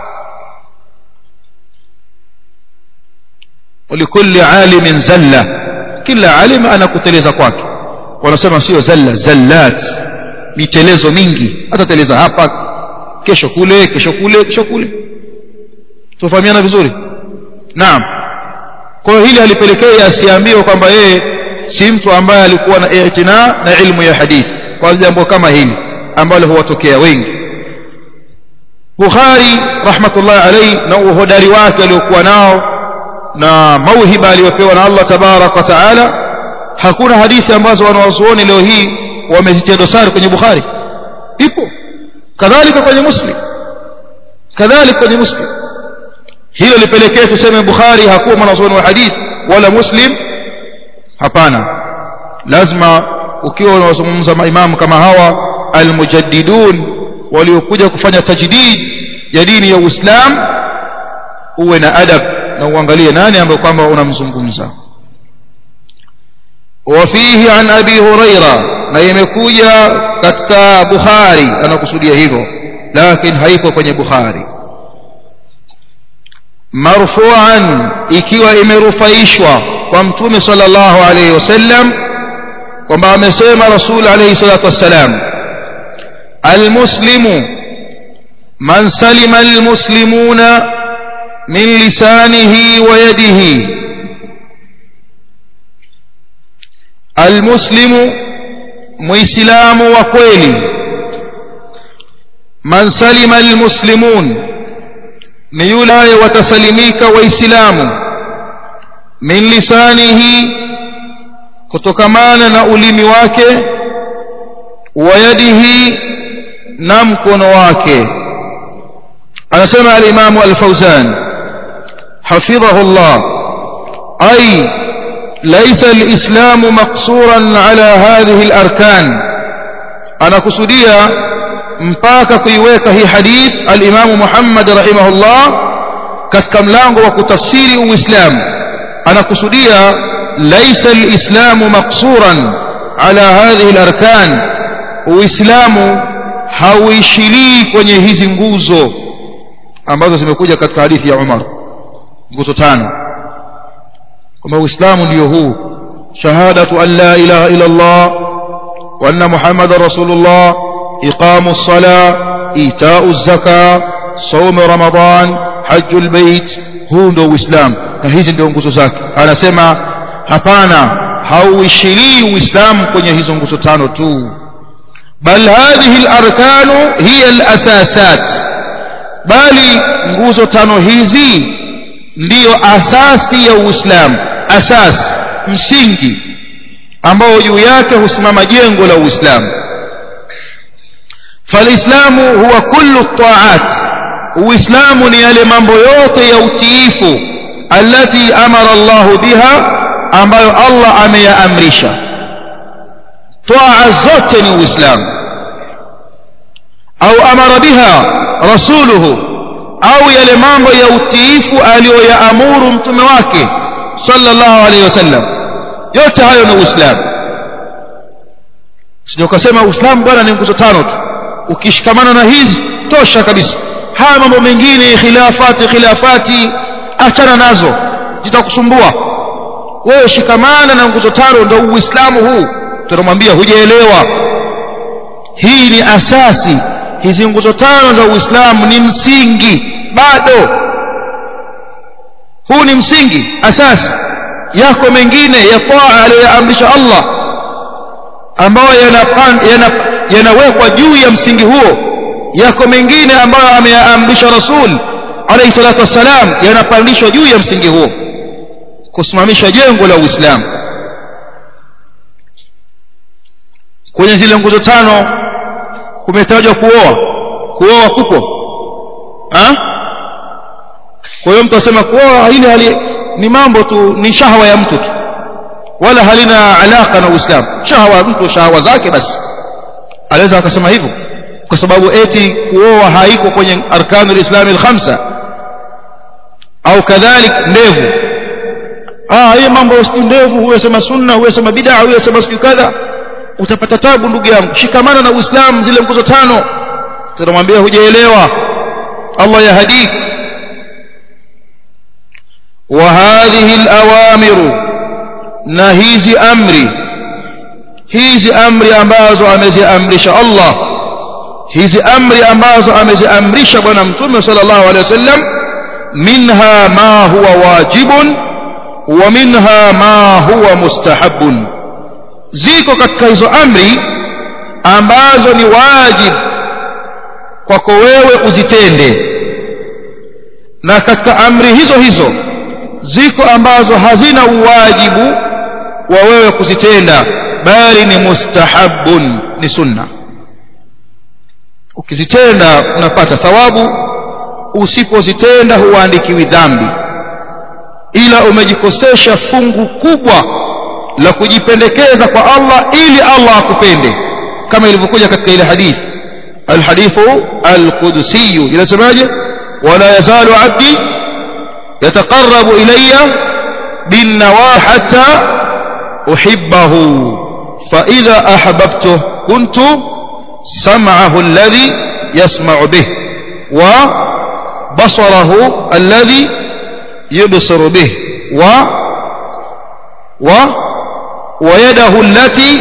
walikulli alimin zalla kila alim anakuteleza kwake wanasema sio zalla zallat mitelezo mingi atateleza hapa kesho kule kesho kule kesho kule tufahamiana vizuri naam kwa hiyo hili halipelekei asiambiwe kwamba yeye si mtu ambaye alikuwa na i'tina na ilmu ya hadithi kwa jambo kama hili ambalo huwatokea wengi Bukhari rahmatullah alayhi na uhodari wake aliokuwa nao na mauhiba aliyopewa na Allah tabarak wa taala hakuna hadithi ambazo wanawazuoni leo hii wamezitia dosari kwenye Bukhari ipo kadhalika kwenye Muslim kadhalika kwenye Muslim hilo lipelekee tuseme Bukhari hakuwa mwanazuoni wa hadithi wala Muslim hapana lazima ukiwa unazungumza maimamu kama hawa almujaddidun waliokuja kufanya tajdid ya dini ya Uislamu uwe na adab na uangalie nani ambaye kwamba unamzungumza وفيه عن أبي هريرة na imekuja katika Bukhari anakusudia hivyo lakini haiko kwenye Bukhari marfu'an ikiwa imerufaishwa kwa mtume sallallahu alayhi wasallam kwamba amesema rasul alayhi salatu wassalam almuslimu man salima almuslimuna min lisanihi wa yadihi almuslimu muislamu wa kweli man salima almuslimun ni yule watasalimika waislamu min lisanihi kutokamana na ulimi wake wa yadihi na mkono wake anasema al-Imam al-Fawzan حفظه الله أي ليس الإسلام مقصورا على هذه الأركان أنا كسودية mpaka kuiweka hii hadith al-Imam Muhammad rahimahullah katika mlango wa kutafsiri uislamu anakusudia laisa al-islamu maqsuran ala hadhihi al-arkan uislamu hauishilii kwenye hizi nguzo ambazo zimekuja katika hadithi ya Umar nguzo tano kwamba uislamu ndio huu shahadatu an la ilaha illa Allah wa anna muhammadar rasulullah إقام الصلاة إيتاء الزكاة صوم رمضان حج البيت huu ndio uislamu na hizi ndio nguzo zake anasema hapana hauishilii uislamu kwenye hizo nguzo tano tu bal hadhihi alarkanu hiya alasasat bali nguzo tano hizi ndiyo asasi ya uislamu asasi msingi ambao juu yake husimama jengo la uislamu فالإسلام هو كل الطاعات وإسلام نيال mambo yote ya utiifu التي أمر الله بها ambayo Allah ameyaamrisha toa zote ni uislamu au amara biha rasuluhu au yale mambo ya utiifu aliyoyaamuru mtume wake sallallahu alaihi wasallam yote hayo ni uislamu sio ukasema uislamu bwana ni nguzo tano tu ukishikamana na hizi tosha kabisa haya mambo mengine khilafati khilafati achana nazo zitakusumbua wewe shikamana na nguzo tano ndio uislamu huu tunamwambia hujaelewa hii ni asasi hizi nguzo tano za uislamu ni msingi bado huu ni msingi asasi yako mengine ya taa aliyoamrisha Allah ambayo yanawekwa yana juu ya msingi huo yako mengine ambayo ameyaamrisha rasul alayhi salatu wassalam yanapandishwa juu ya msingi huo kusimamisha jengo la uislamu kwenye zile nguzo tano kumetajwa kuoa kuoa kupo ha? kwa hiyo mtu asema kuoa hili hali ni mambo tu ni shahwa ya mtu tu wala halina alaka na uislamu shahwa mtu shahwa zake basi anaweza akasema hivyo kwa sababu eti kuoa haiko kwenye arkanul islam alkhamsa au kadhalik ndevu ah hii mambo si ndevu huwe sema sunna huwe sema bid'a huwe sema siku kadha utapata tabu ndugu yangu shikamana na uislamu zile nguzo tano tunamwambia hujaelewa Allah yahadik wa hadhihi alawamiru na hizi amri hizi amri ambazo ameziamrisha Allah hizi amri ambazo ameziamrisha bwana mtume sallallahu alaihi wasallam minha ma huwa wajibun wa minha ma huwa mustahabun ziko katika hizo amri ambazo ni wajib kwako wewe uzitende na katika amri hizo hizo ziko ambazo hazina uwajibu wa wewe kuzitenda bali ni mustahabun ni sunna ukizitenda unapata thawabu usipozitenda huandikiwi dhambi ila umejikosesha fungu kubwa la kujipendekeza kwa Allah ili Allah akupende kama ilivyokuja katika ile hadithi alhadithu alqudsi inasemaje wala yazalu abdi yataqarrabu ilayya bin nawah hatta uhibbahu fa idha ahbabtuhu kuntu sam'ahu alladhi yasma'u bih wa basarahu alladhi yubsiru bih wa wa ويده التي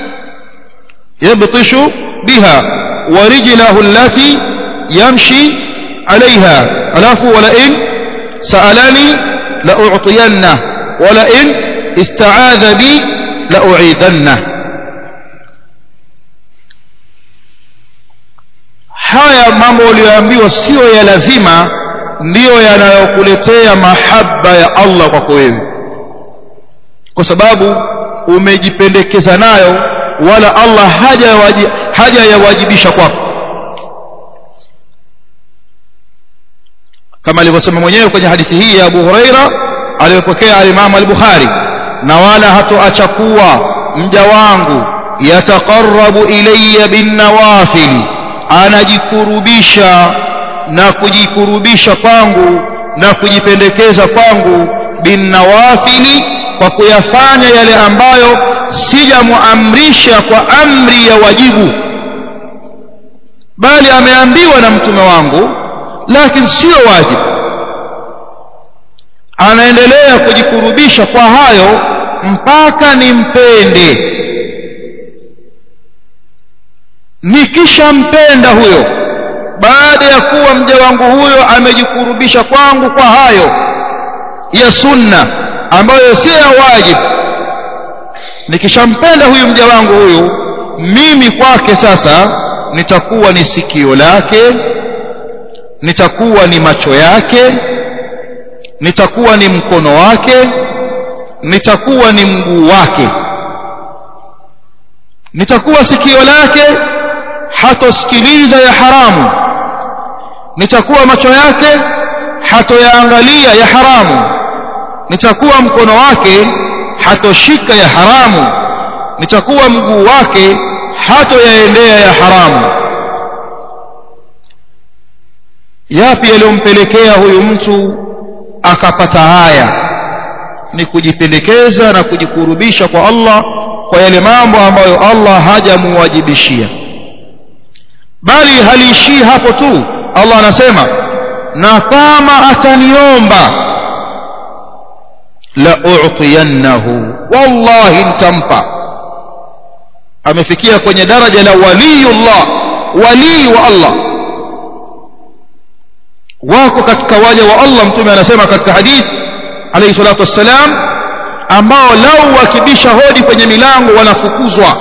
يبطش بها ورجله التي يمشي عليها ألاف ولئن سألني لأعطينه ولئن استعاذ بي لأعيذنه haya mambo uliyoambiwa sio ya lazima ndiyo yanayokuletea mahaba ya Allah kwako wewe kwa sababu umejipendekeza nayo wala Allah haja haja yawajibisha kwako kama alivyosema mwenyewe kwenye hadithi hii ya Abu Huraira aliyopokea al-Imam al-Bukhari na wala hatoacha kuwa mja wangu yataqarrabu ilayya bin nawafili anajikurubisha na kujikurubisha kwangu na kujipendekeza kwangu bin nawafili kwa kuyafanya yale ambayo sijamuamrisha kwa amri ya wajibu bali ameambiwa na mtume wangu lakini sio wajibu anaendelea kujikurubisha kwa hayo mpaka nimpende nikishampenda huyo baada ya kuwa mja wangu huyo amejikurubisha kwangu kwa hayo ya sunna ambayo sio ya wajibu nikishampenda huyu mja wangu huyu mimi kwake sasa nitakuwa ni sikio lake nitakuwa ni macho yake nitakuwa ni mkono wake nitakuwa ni mguu wake nitakuwa sikio lake hatosikiliza ya haramu nitakuwa macho yake hatoyaangalia ya haramu nitakuwa mkono wake hatoshika ya haramu nitakuwa mguu wake hatoyaendea ya haramu yapi yaliyompelekea huyu mtu akapata haya ni kujipendekeza na kujikurubisha kwa Allah kwa yale mambo ambayo Allah hajamuwajibishia bali haliishii hapo tu Allah anasema na kama ataniomba la u'tiyannahu wallahi nitampa amefikia kwenye daraja la waliyullah wali wa Allah wako katika waja wa Allah mtume anasema katika hadith alayhi salatu wassalam ambao lau wakibisha hodi kwenye milango wanafukuzwa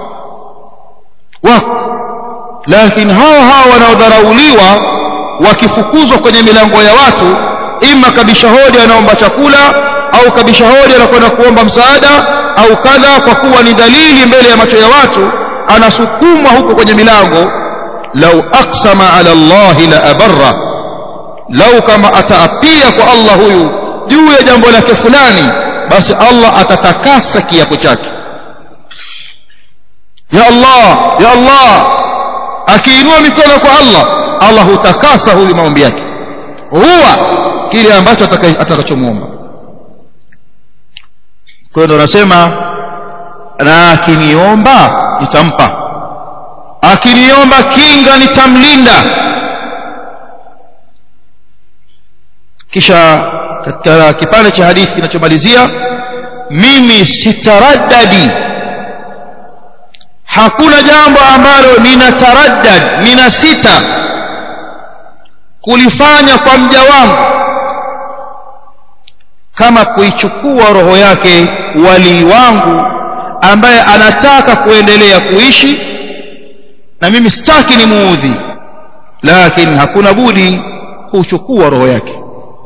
wako lakini hao hao wanaodharauliwa wakifukuzwa kwenye milango ya watu ima kabisha hodi anaomba chakula au kabisha hodi anakwenda kuomba msaada au kadha kwa kuwa ni dalili mbele ya macho ya watu anasukumwa huko kwenye milango lau aqsama ala Allah la abarra lau kama ataapia kwa Allah huyu juu ya jambo lake fulani basi Allah atatakasa kiapo chake ya Allah ya Allah akiinua mikono kwa Allah Allah hutakasa huyu maombi yake huwa kile ambacho atakachomwomba kwa hiyo ndo nasema na akiniomba nitampa akiniomba kinga nitamlinda kisha katika kipande cha hadithi kinachomalizia mimi sitaraddadi hakuna jambo ambalo ninataraddad nina sita kulifanya kwa mja wangu kama kuichukua roho yake walii wangu ambaye anataka kuendelea kuishi na mimi sitaki ni muudhi lakini hakuna budi kuchukua roho yake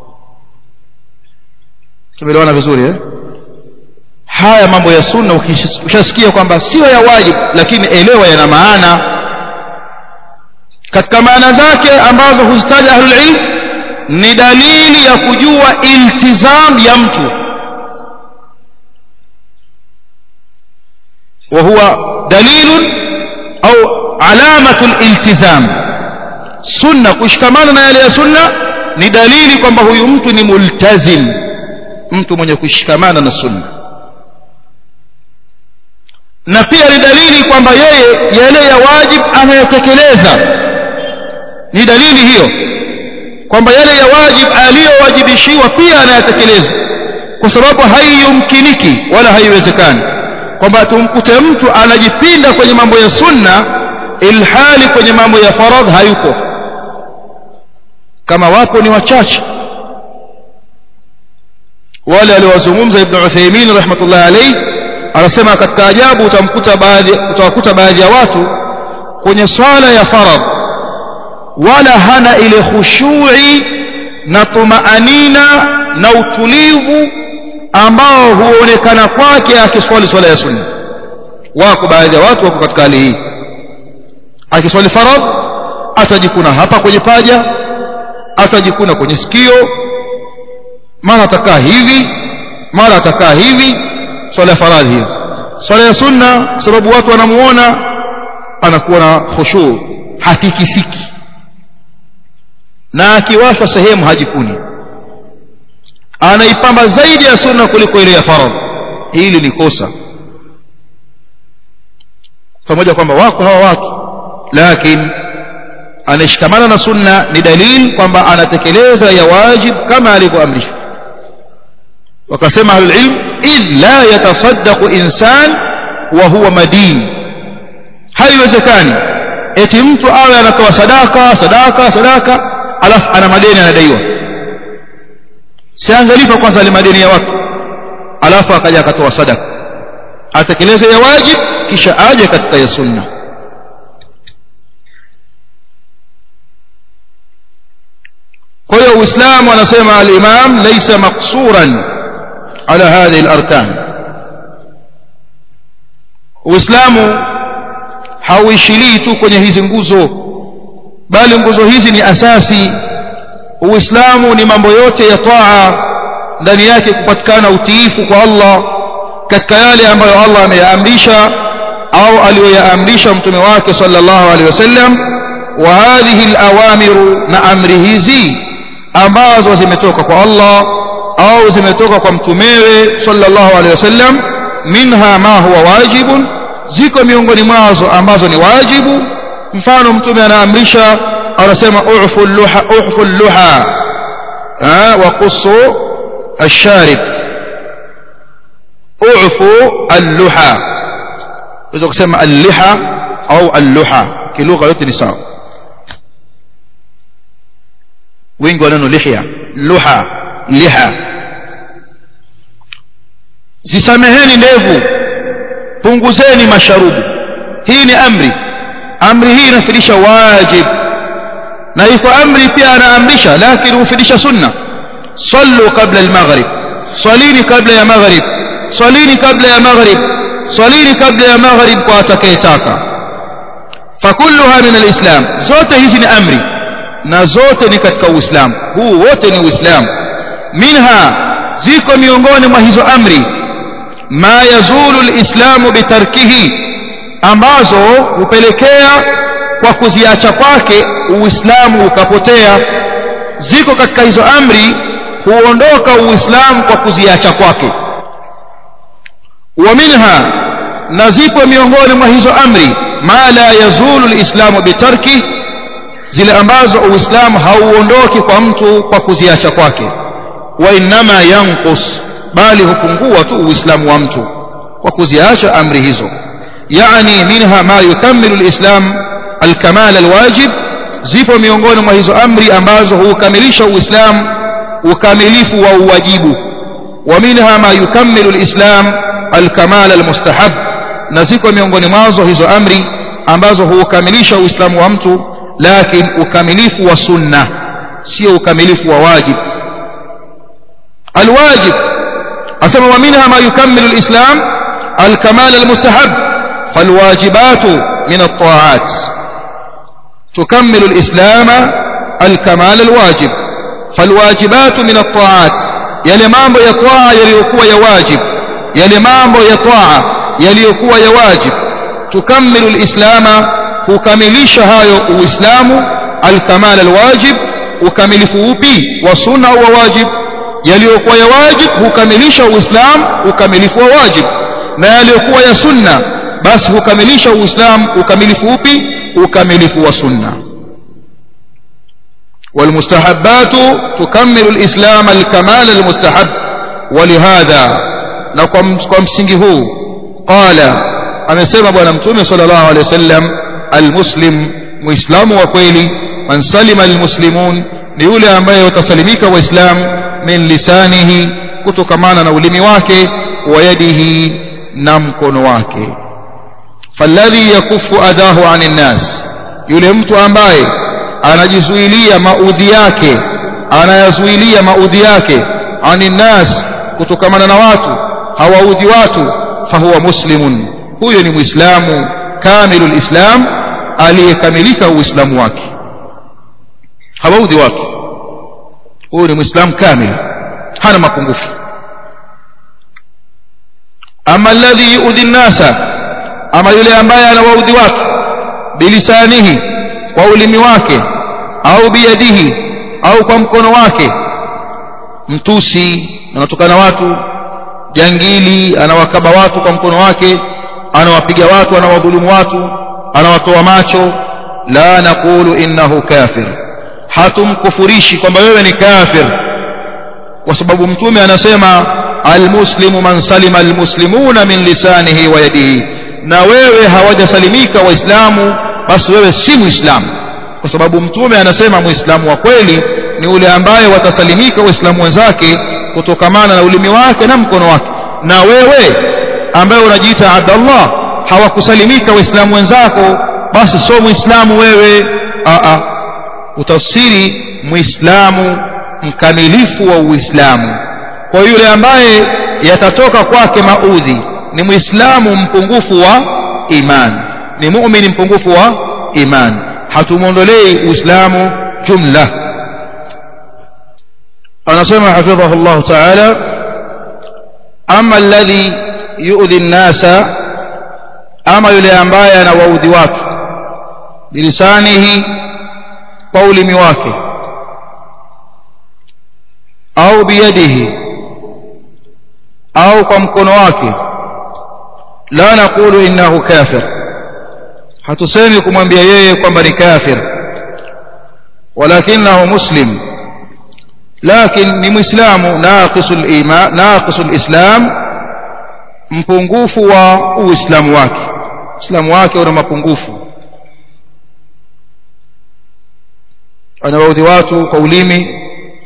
tumeelewana vizuri eh? haya mambo ya sunna ukishasikia kwamba sio ya wajibu lakini elewa yana maana katika maana zake ambazo huzitaja ahlul ilm ni dalili ya kujua iltizam ya mtu وهو دليل أو علامة الالتزام سنة كشكمان نالي سنة ni dalili kwamba huyu mtu ni multazim mtu mwenye kushikamana na sunna na pia ni dalili kwamba yeye yale ya wajib anayotekeleza ni dalili hiyo kwamba yale ya wajib aliyowajibishiwa pia anayatekeleza kwa sababu haiyumkiniki wala haiwezekani kwamba tumkute mtu anajipinda kwenye mambo ya sunna ilhali kwenye mambo ya faradh hayupo kama wapo ni wachache wale aliowazungumza ibn Uthaymeen rahmatullah alayhi anasema katika ajabu utamkuta baadhi utawakuta baadhi ya watu kwenye swala ya faradh wala hana ile khushui na tumaanina na utulivu ambao huonekana kwake akiswali swala ya sunna wako baadhi ya watu wako katika hali hii akiswali faradh atajikuna hapa kwenye paja atajikuna kwenye sikio mara atakaa hivi mara atakaa hivi swala ya faradhi hiyo swala ya sunna kwa sababu watu wanamuona anakuwa na khushu hatikisiki na akiwashwa sehemu hajikuni anaipamba zaidi ya sunna kuliko ile ya faradhi hili ni kosa pamoja kwamba wako hawa watu lakini anashikamana na sunna ni dalili kwamba anatekeleza ya wajib kama alivyoamrishwa wakasema ahlulilm idh la yatasaddaqu insan wa huwa madin haiwezekani eti mtu awe anatoa sadaka sadaka sadaka alafu ana madeni anadaiwa siangalifa kwanza ile madeni ya watu alafu akaja akatoa sadaka atekeleze ya wajib kisha aje katika ya sunna kwa hiyo uislamu anasema al-imam laysa maqsuran ala hadhihi al-arkan uislamu hauishilii tu kwenye hizi nguzo bali nguzo hizi ni asasi uislamu ni mambo yote ya taa ndani yake kupatikana utiifu kwa Allah katika yale ambayo Allah ameyaamrisha au aliyoyaamrisha mtume wake sallallahu alaihi wasallam wa hadhihi alawamiru na amri hizi ambazo zimetoka kwa Allah au zimetoka kwa mtumewe sallallahu alaihi wasallam minha ma huwa wajibun ziko miongoni mwazo ambazo ni wajibu mfano mtume anaamrisha anasema ufu luha ufu luha wa qusu الشارب اعفوا اللحى unaweza kusema al-liha au al-luha kilugha yote ni sawa wengi wa neno lihya luha liha zisameheni ndevu punguzeni masharubu hii ni amri amri hii inafidisha wajib na iko amri pia anaamrisha lakini hufidisha sunna sallu qabla al-maghrib salini kabla ya maghrib salini kabla ya maghrib salini kabla ya maghrib kwa atakayetaka fakulluha min alislam zote hizi ni amri na zote ni katika uislamu huu wote ni uislamu minha ziko miongoni mwa hizo amri ma yazulu alislamu bitarkihi ambazo hupelekea kwa kuziacha kwake uislamu ukapotea ziko katika hizo amri huondoka uislamu kwa kuziacha kwake wa minha na zipo miongoni mwa hizo amri ma la yazulu alislamu bitarki zile ambazo uislamu hauondoki kwa mtu kwa kuziacha kwake wa inma yanqus bali hupungua tu uislamu wa mtu kwa kuziacha amri hizo yani minha ma yukammilu alislam alkamal alwajib zipo miongoni mwa hizo amri ambazo hukamilisha uislamu ukamilifu wa uwajibu wa minha ma yukammilu alislam alkamal almustahab na ziko miongoni mwazo hizo amri ambazo huukamilisha uislamu wa mtu lakini ukamilifu wa sunna sio ukamilifu wa wajib alwajib asema wa minha ma yukammilu alislam alkamal almustahab falwajibatu min at-ta'at tukammilu alislam alkamal alwajib falwajibatu min at-ta'at yale mambo ya taa yaliyokuwa ya wajib yale mambo ya taa yaliyokuwa ya wajib tukammilu alislama hukamilisha hayo uislamu alkamal alwajib ukamilifu upi wa sunna au wa wajib yaliyokuwa ya wajib hukamilisha uislamu ukamilifu wa wajib na yaliyokuwa ya sunna basi hukamilisha uislamu ukamilifu upi ukamilifu wa sunna والمستحبات تكمل الإسلام الكمال المستحب ولهذا نقوم msingi huu qala amesema bwana mtume sallallahu alaihi wasallam almuslim muislamu wa kweli man salima almuslimun ni yule ambaye watasalimika waislamu min lisanihi kutokamana na ulimi wake wa yadihi na mkono wake falladhi yakufu adahu anin nas yule mtu ambaye anajizuilia maudhi yake anayazuilia maudhi yake anin nas kutokamana na watu hawaudhi watu fahuwa muslimun huyo ni muislamu kamilul islam aliyekamilika uislamu wake hawaudhi watu huyu ni muislam kamil hana mapungufu ama alladhi yuudhi nnasa ama yule ambaye anawaudhi watu bilisanihi kwa ulimi wake au biyadihi au kwa mkono wake mtusi anatukana watu jangili anawakaba watu kwa mkono wake anawapiga watu anawadhulumu watu anawatoa macho la naqulu innahu kafir hatumkufurishi kwamba wewe ni kafir kwa sababu mtume anasema almuslimu man salima almuslimuna min lisanihi wa yadihi na wewe hawajasalimika waislamu basi wewe si muislamu kwa sababu mtume anasema muislamu wa kweli ni ule ambaye watasalimika waislamu wenzake kutokamana na ulimi wake na mkono wake na wewe ambaye unajiita abdallah hawakusalimika waislamu wenzako basi sio muislamu wewe a a utafsiri muislamu mkamilifu wa uislamu kwa yule ambaye yatatoka kwake maudhi ni muislamu mpungufu wa iman ni muumini mpungufu wa iman hatumwondolei uislamu jumla anasema hafidhahu llahu taala ama alladhi yuudhi nnasa ama yule ambaye anawaudhi watu bilisanihi kwa ulimi wake au biyadihi au kwa mkono wake la naqulu innahu kafir hatusemi kumwambia yeye kwamba ni kafir walakinahu muslim lakin ni muislamu naqisul iman naqisul islam mpungufu wa uislamu wake uislamu wake una mapungufu anawaudhi watu kwa ulimi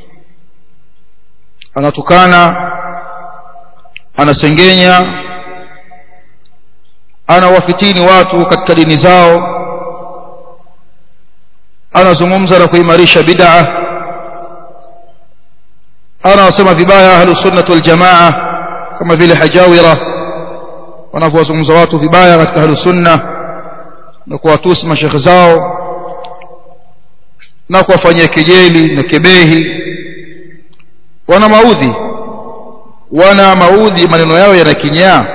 anatukana anasengenya anawafitini watu katika dini zao anazungumza na kuimarisha bid'a anawasema vibaya ahlus sunnah wal jamaa kama vile hajawira wanavyowazungumza watu vibaya katika ahlus sunna na kuwatusi mashekhe zao na kuwafanyia kejeli na kebehi wana maudhi wana maudhi maneno yao yana kinyaa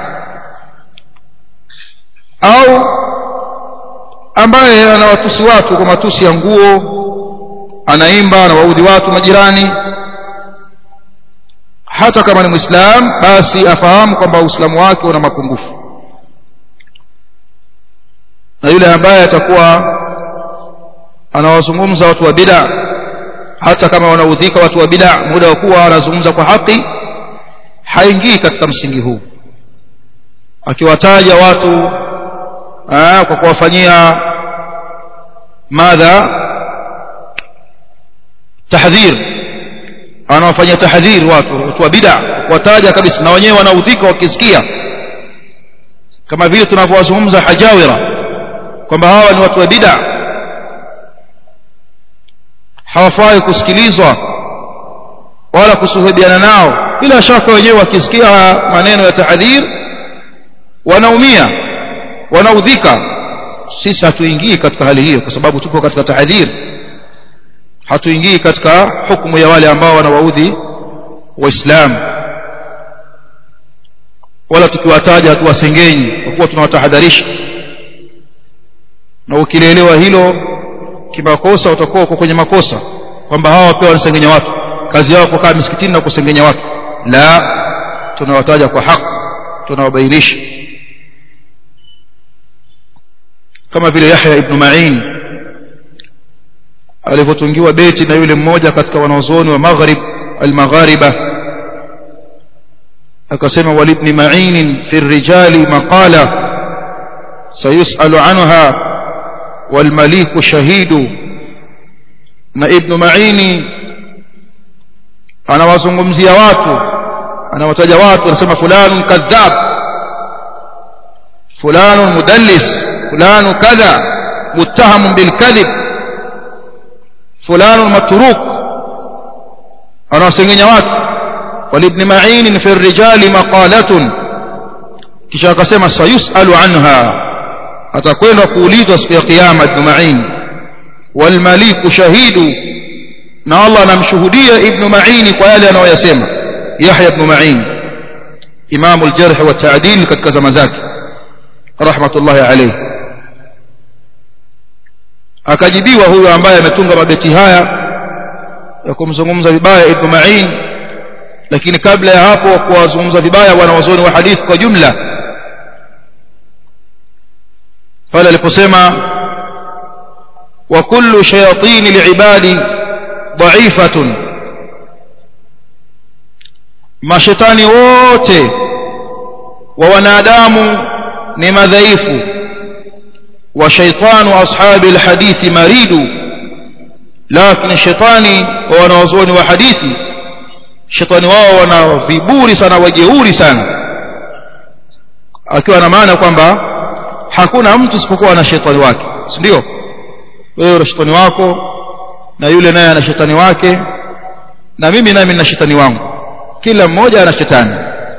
au ambaye anawatusi watu kwa matusi ya nguo anaimba anawaudhi watu majirani hata kama ni muislam basi afahamu kwamba uislamu wake una mapungufu na yule ambaye atakuwa anawazungumza watu wa bid'a hata kama wanaudhika watu wa bid'a muda wa kuwa anazungumza kwa haki haingii katika msingi huu akiwataja watu aa, kwa kuwafanyia madha tahdhir anawafanyia tahdhir watu watu wa bid'a kuwataja kabisa na wenyewe wanaudhika wakisikia kama vile tunavyowazungumza hajawira kwamba hawa ni watu wa bid'a hawafai kusikilizwa wala kusuhubiana nao bila shaka wenyewe wakisikia maneno ya tahadhir wanaumia wanaudhika sisi hatuingii katika hali hiyo kwa sababu tupo katika tahadhir hatuingii katika hukumu ya wale ambao wanawaudhi waislamu wala tukiwataja hatuwasengenyi kwa kuwa tunawatahadharisha na ukilielewa hilo kimakosa utakuwa uko kwenye makosa kwamba hawa pia wanasengenya watu kazi yao kukaa misikitini na kusengenya watu la tunawataja kwa haki tunawabainisha kama vile Yahya ibn Ma'in alivyotungiwa beti na yule mmoja katika wanazuoni wa Maghrib al-Maghariba akasema walibni Ma'in fi rijali maqala sayusalu anha والمليك شهيد na ibn Ma'ini anawazungumzia watu anawataja watu anasema fulanun kadhab fulanun mudallis fulanu kadha muttahamun bilkadhib fulanun matruk anawasengenya watu walibn Ma'in fi rijali maqalatun kisha akasema sayusalu anha atakwenda kuulizwa siku ya kiyama ibn Ma'in walmaliku shahidu na Allah anamshuhudia ibn Ma'in kwa yale anayoyasema Yahya ibn Ma'in imamu al-jarh wa ta'dil katika zama zake rahmatullahi alayhi akajibiwa huyo ambaye ametunga mabeti haya ya kumzungumza vibaya ibn Ma'in lakini kabla ya hapo kuwazungumza vibaya wanawazuoni wa hadithi kwa jumla pale aliposema wa kullu shayatin liibadi dha'ifatun mashetani wote wa wanadamu ni madhaifu wa shaitanu ashabi alhadithi maridu lakini shetani wa wanawazuoni wa hadithi shetani wao wana viburi sana wajeuri sana akiwa na maana kwamba hakuna mtu isipokuwa na shetani wake si ndio wewe una shetani wako na yule naye ana shetani wake na mimi nami nina shetani wangu kila mmoja ana shetani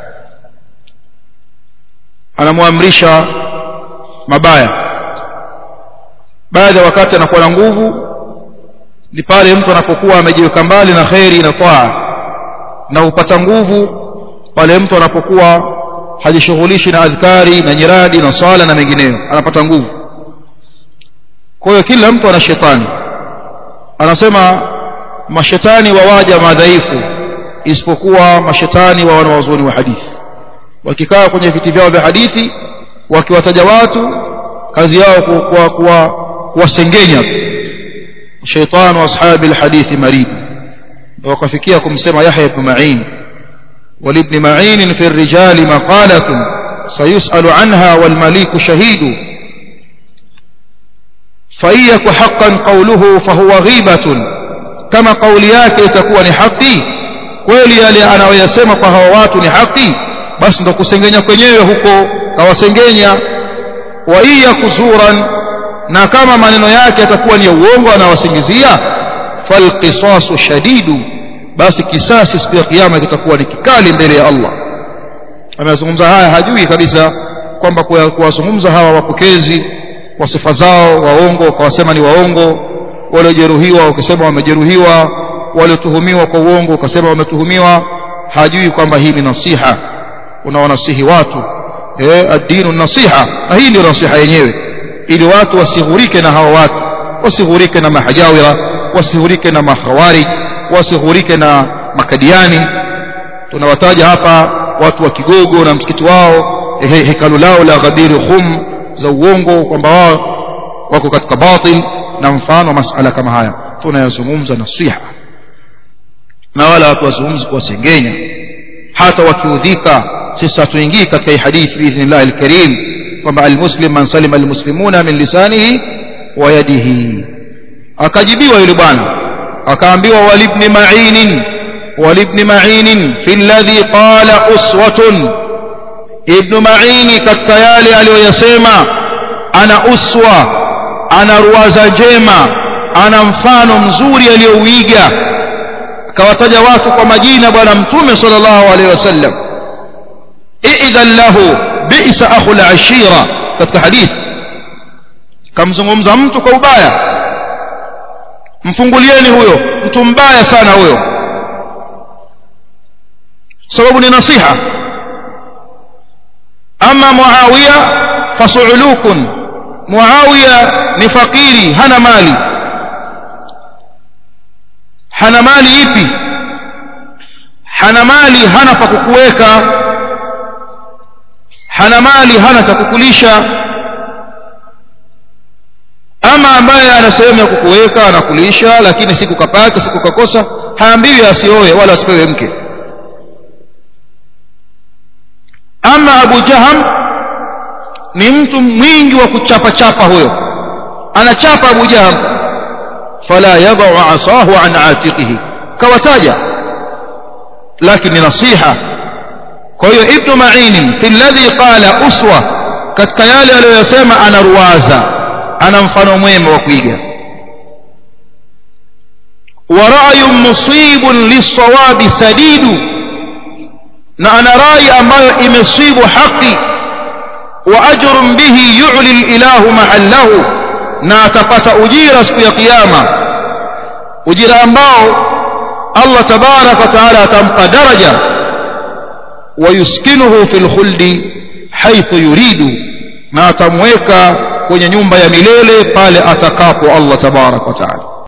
anamwamrisha mabaya baadhi ya wakati anakuwa na nguvu ni pale mtu anapokuwa amejiweka mbali na kheri na taa na hupata nguvu pale mtu anapokuwa hajishughulishi na adhkari na nyiradi na swala na mengineyo anapata nguvu kwa hiyo kila mtu ana shetani anasema mashetani wawaja madhaifu isipokuwa mashetani wa wanawazuoni wa hadithi wakikaa kwenye viti vyao vya hadithi wakiwataja watu kazi yao kuwa kuwa kuwasengenya shaitanu ashabi alhadithi marid wakafikia kumsema Yahya ibn Ma'in ولابن معين في الرجال مقالة سيسأل عنها والمليك شهيد فإيك حقا قوله فهو غيبة كما قولياك تكون حقي kweli yale anayoyasema kwa hawa watu ni haki basi ndo kusengenya kwenyewe huko kawasengenya wa iya kuzuran na kama maneno yake yatakuwa ni ya uongo anawasingizia falqisasu shadidu basi kisasi siku ya kiyama kitakuwa ni kikali mbele ya Allah amezungumza haya hajui kabisa kwamba kuwazungumza hawa wapokezi kwa sifa zao waongo kawasema ni waongo waliojeruhiwa ukisema wamejeruhiwa waliotuhumiwa kwa uongo ukasema wametuhumiwa hajui kwamba hii ni nasiha unawanasihi watu eh ad-dinu nasiha na hii ndio nasiha yenyewe ili watu wasighurike na hawa watu wasighurike na mahajawira wasighurike na mahawari wasighurike na makadiani tunawataja hapa watu wa kigogo na msikiti wao he, hekalu lao la ghabiri khum za uongo kwamba wao wako katika batil na mfano masala kama haya tunayazungumza nasiha na wala watu wazungumzi kuwasengenya hata wakiudhika sisi hatuingii katika hii hadithi biidhnillah alkarim kwamba almuslim man salima almuslimuna min lisanihi wa yadihi akajibiwa yule bwana akaambiwa walibni ma'inin walibni ma'inin fi alladhi qala uswatun ibn ma'ini katika yale aliyoyasema ana uswa ana ruwaza njema ana mfano mzuri aliyouiga akawataja watu kwa majina bwana mtume sallallahu alaihi wasallam idhan lahu bi'sa akhul ashira katika hadithi kamzungumza mtu kwa ubaya mfungulieni huyo mtu mbaya sana huyo sababu ni nasiha ama muawiya fasuulukun muawiya ni fakiri hana mali hana mali ipi hana mali hana pa kukuweka hana mali hana cha kukulisha ama ambaye ana sehemu ya kukuweka anakulisha lakini siku kapata siku kakosa haambiwi asioe wala asipewe mke ama Abu Jaham ni mtu mwingi wa kuchapa chapa huyo anachapa Abu Jaham fala yadau asahu an atiqihi kawataja lakini nasiha kwa hiyo ibn Ma'in fi alladhi qala uswa katika yale aliyosema ana ruwaza ana mfano mwema wa kuiga wa ra'yun musibun lis-sawabi sadidu na ana rai ambayo imesibu haki wa ajrun bihi yu'li al-ilahu mahallahu na atapata ujira siku ya kiyama ujira ambao Allah tabaraka wa taala atampa daraja wayuskinuhu fil khuldi haithu yuridu na atamweka kwenye nyumba ya milele pale atakapo Allah tabaraka wa taala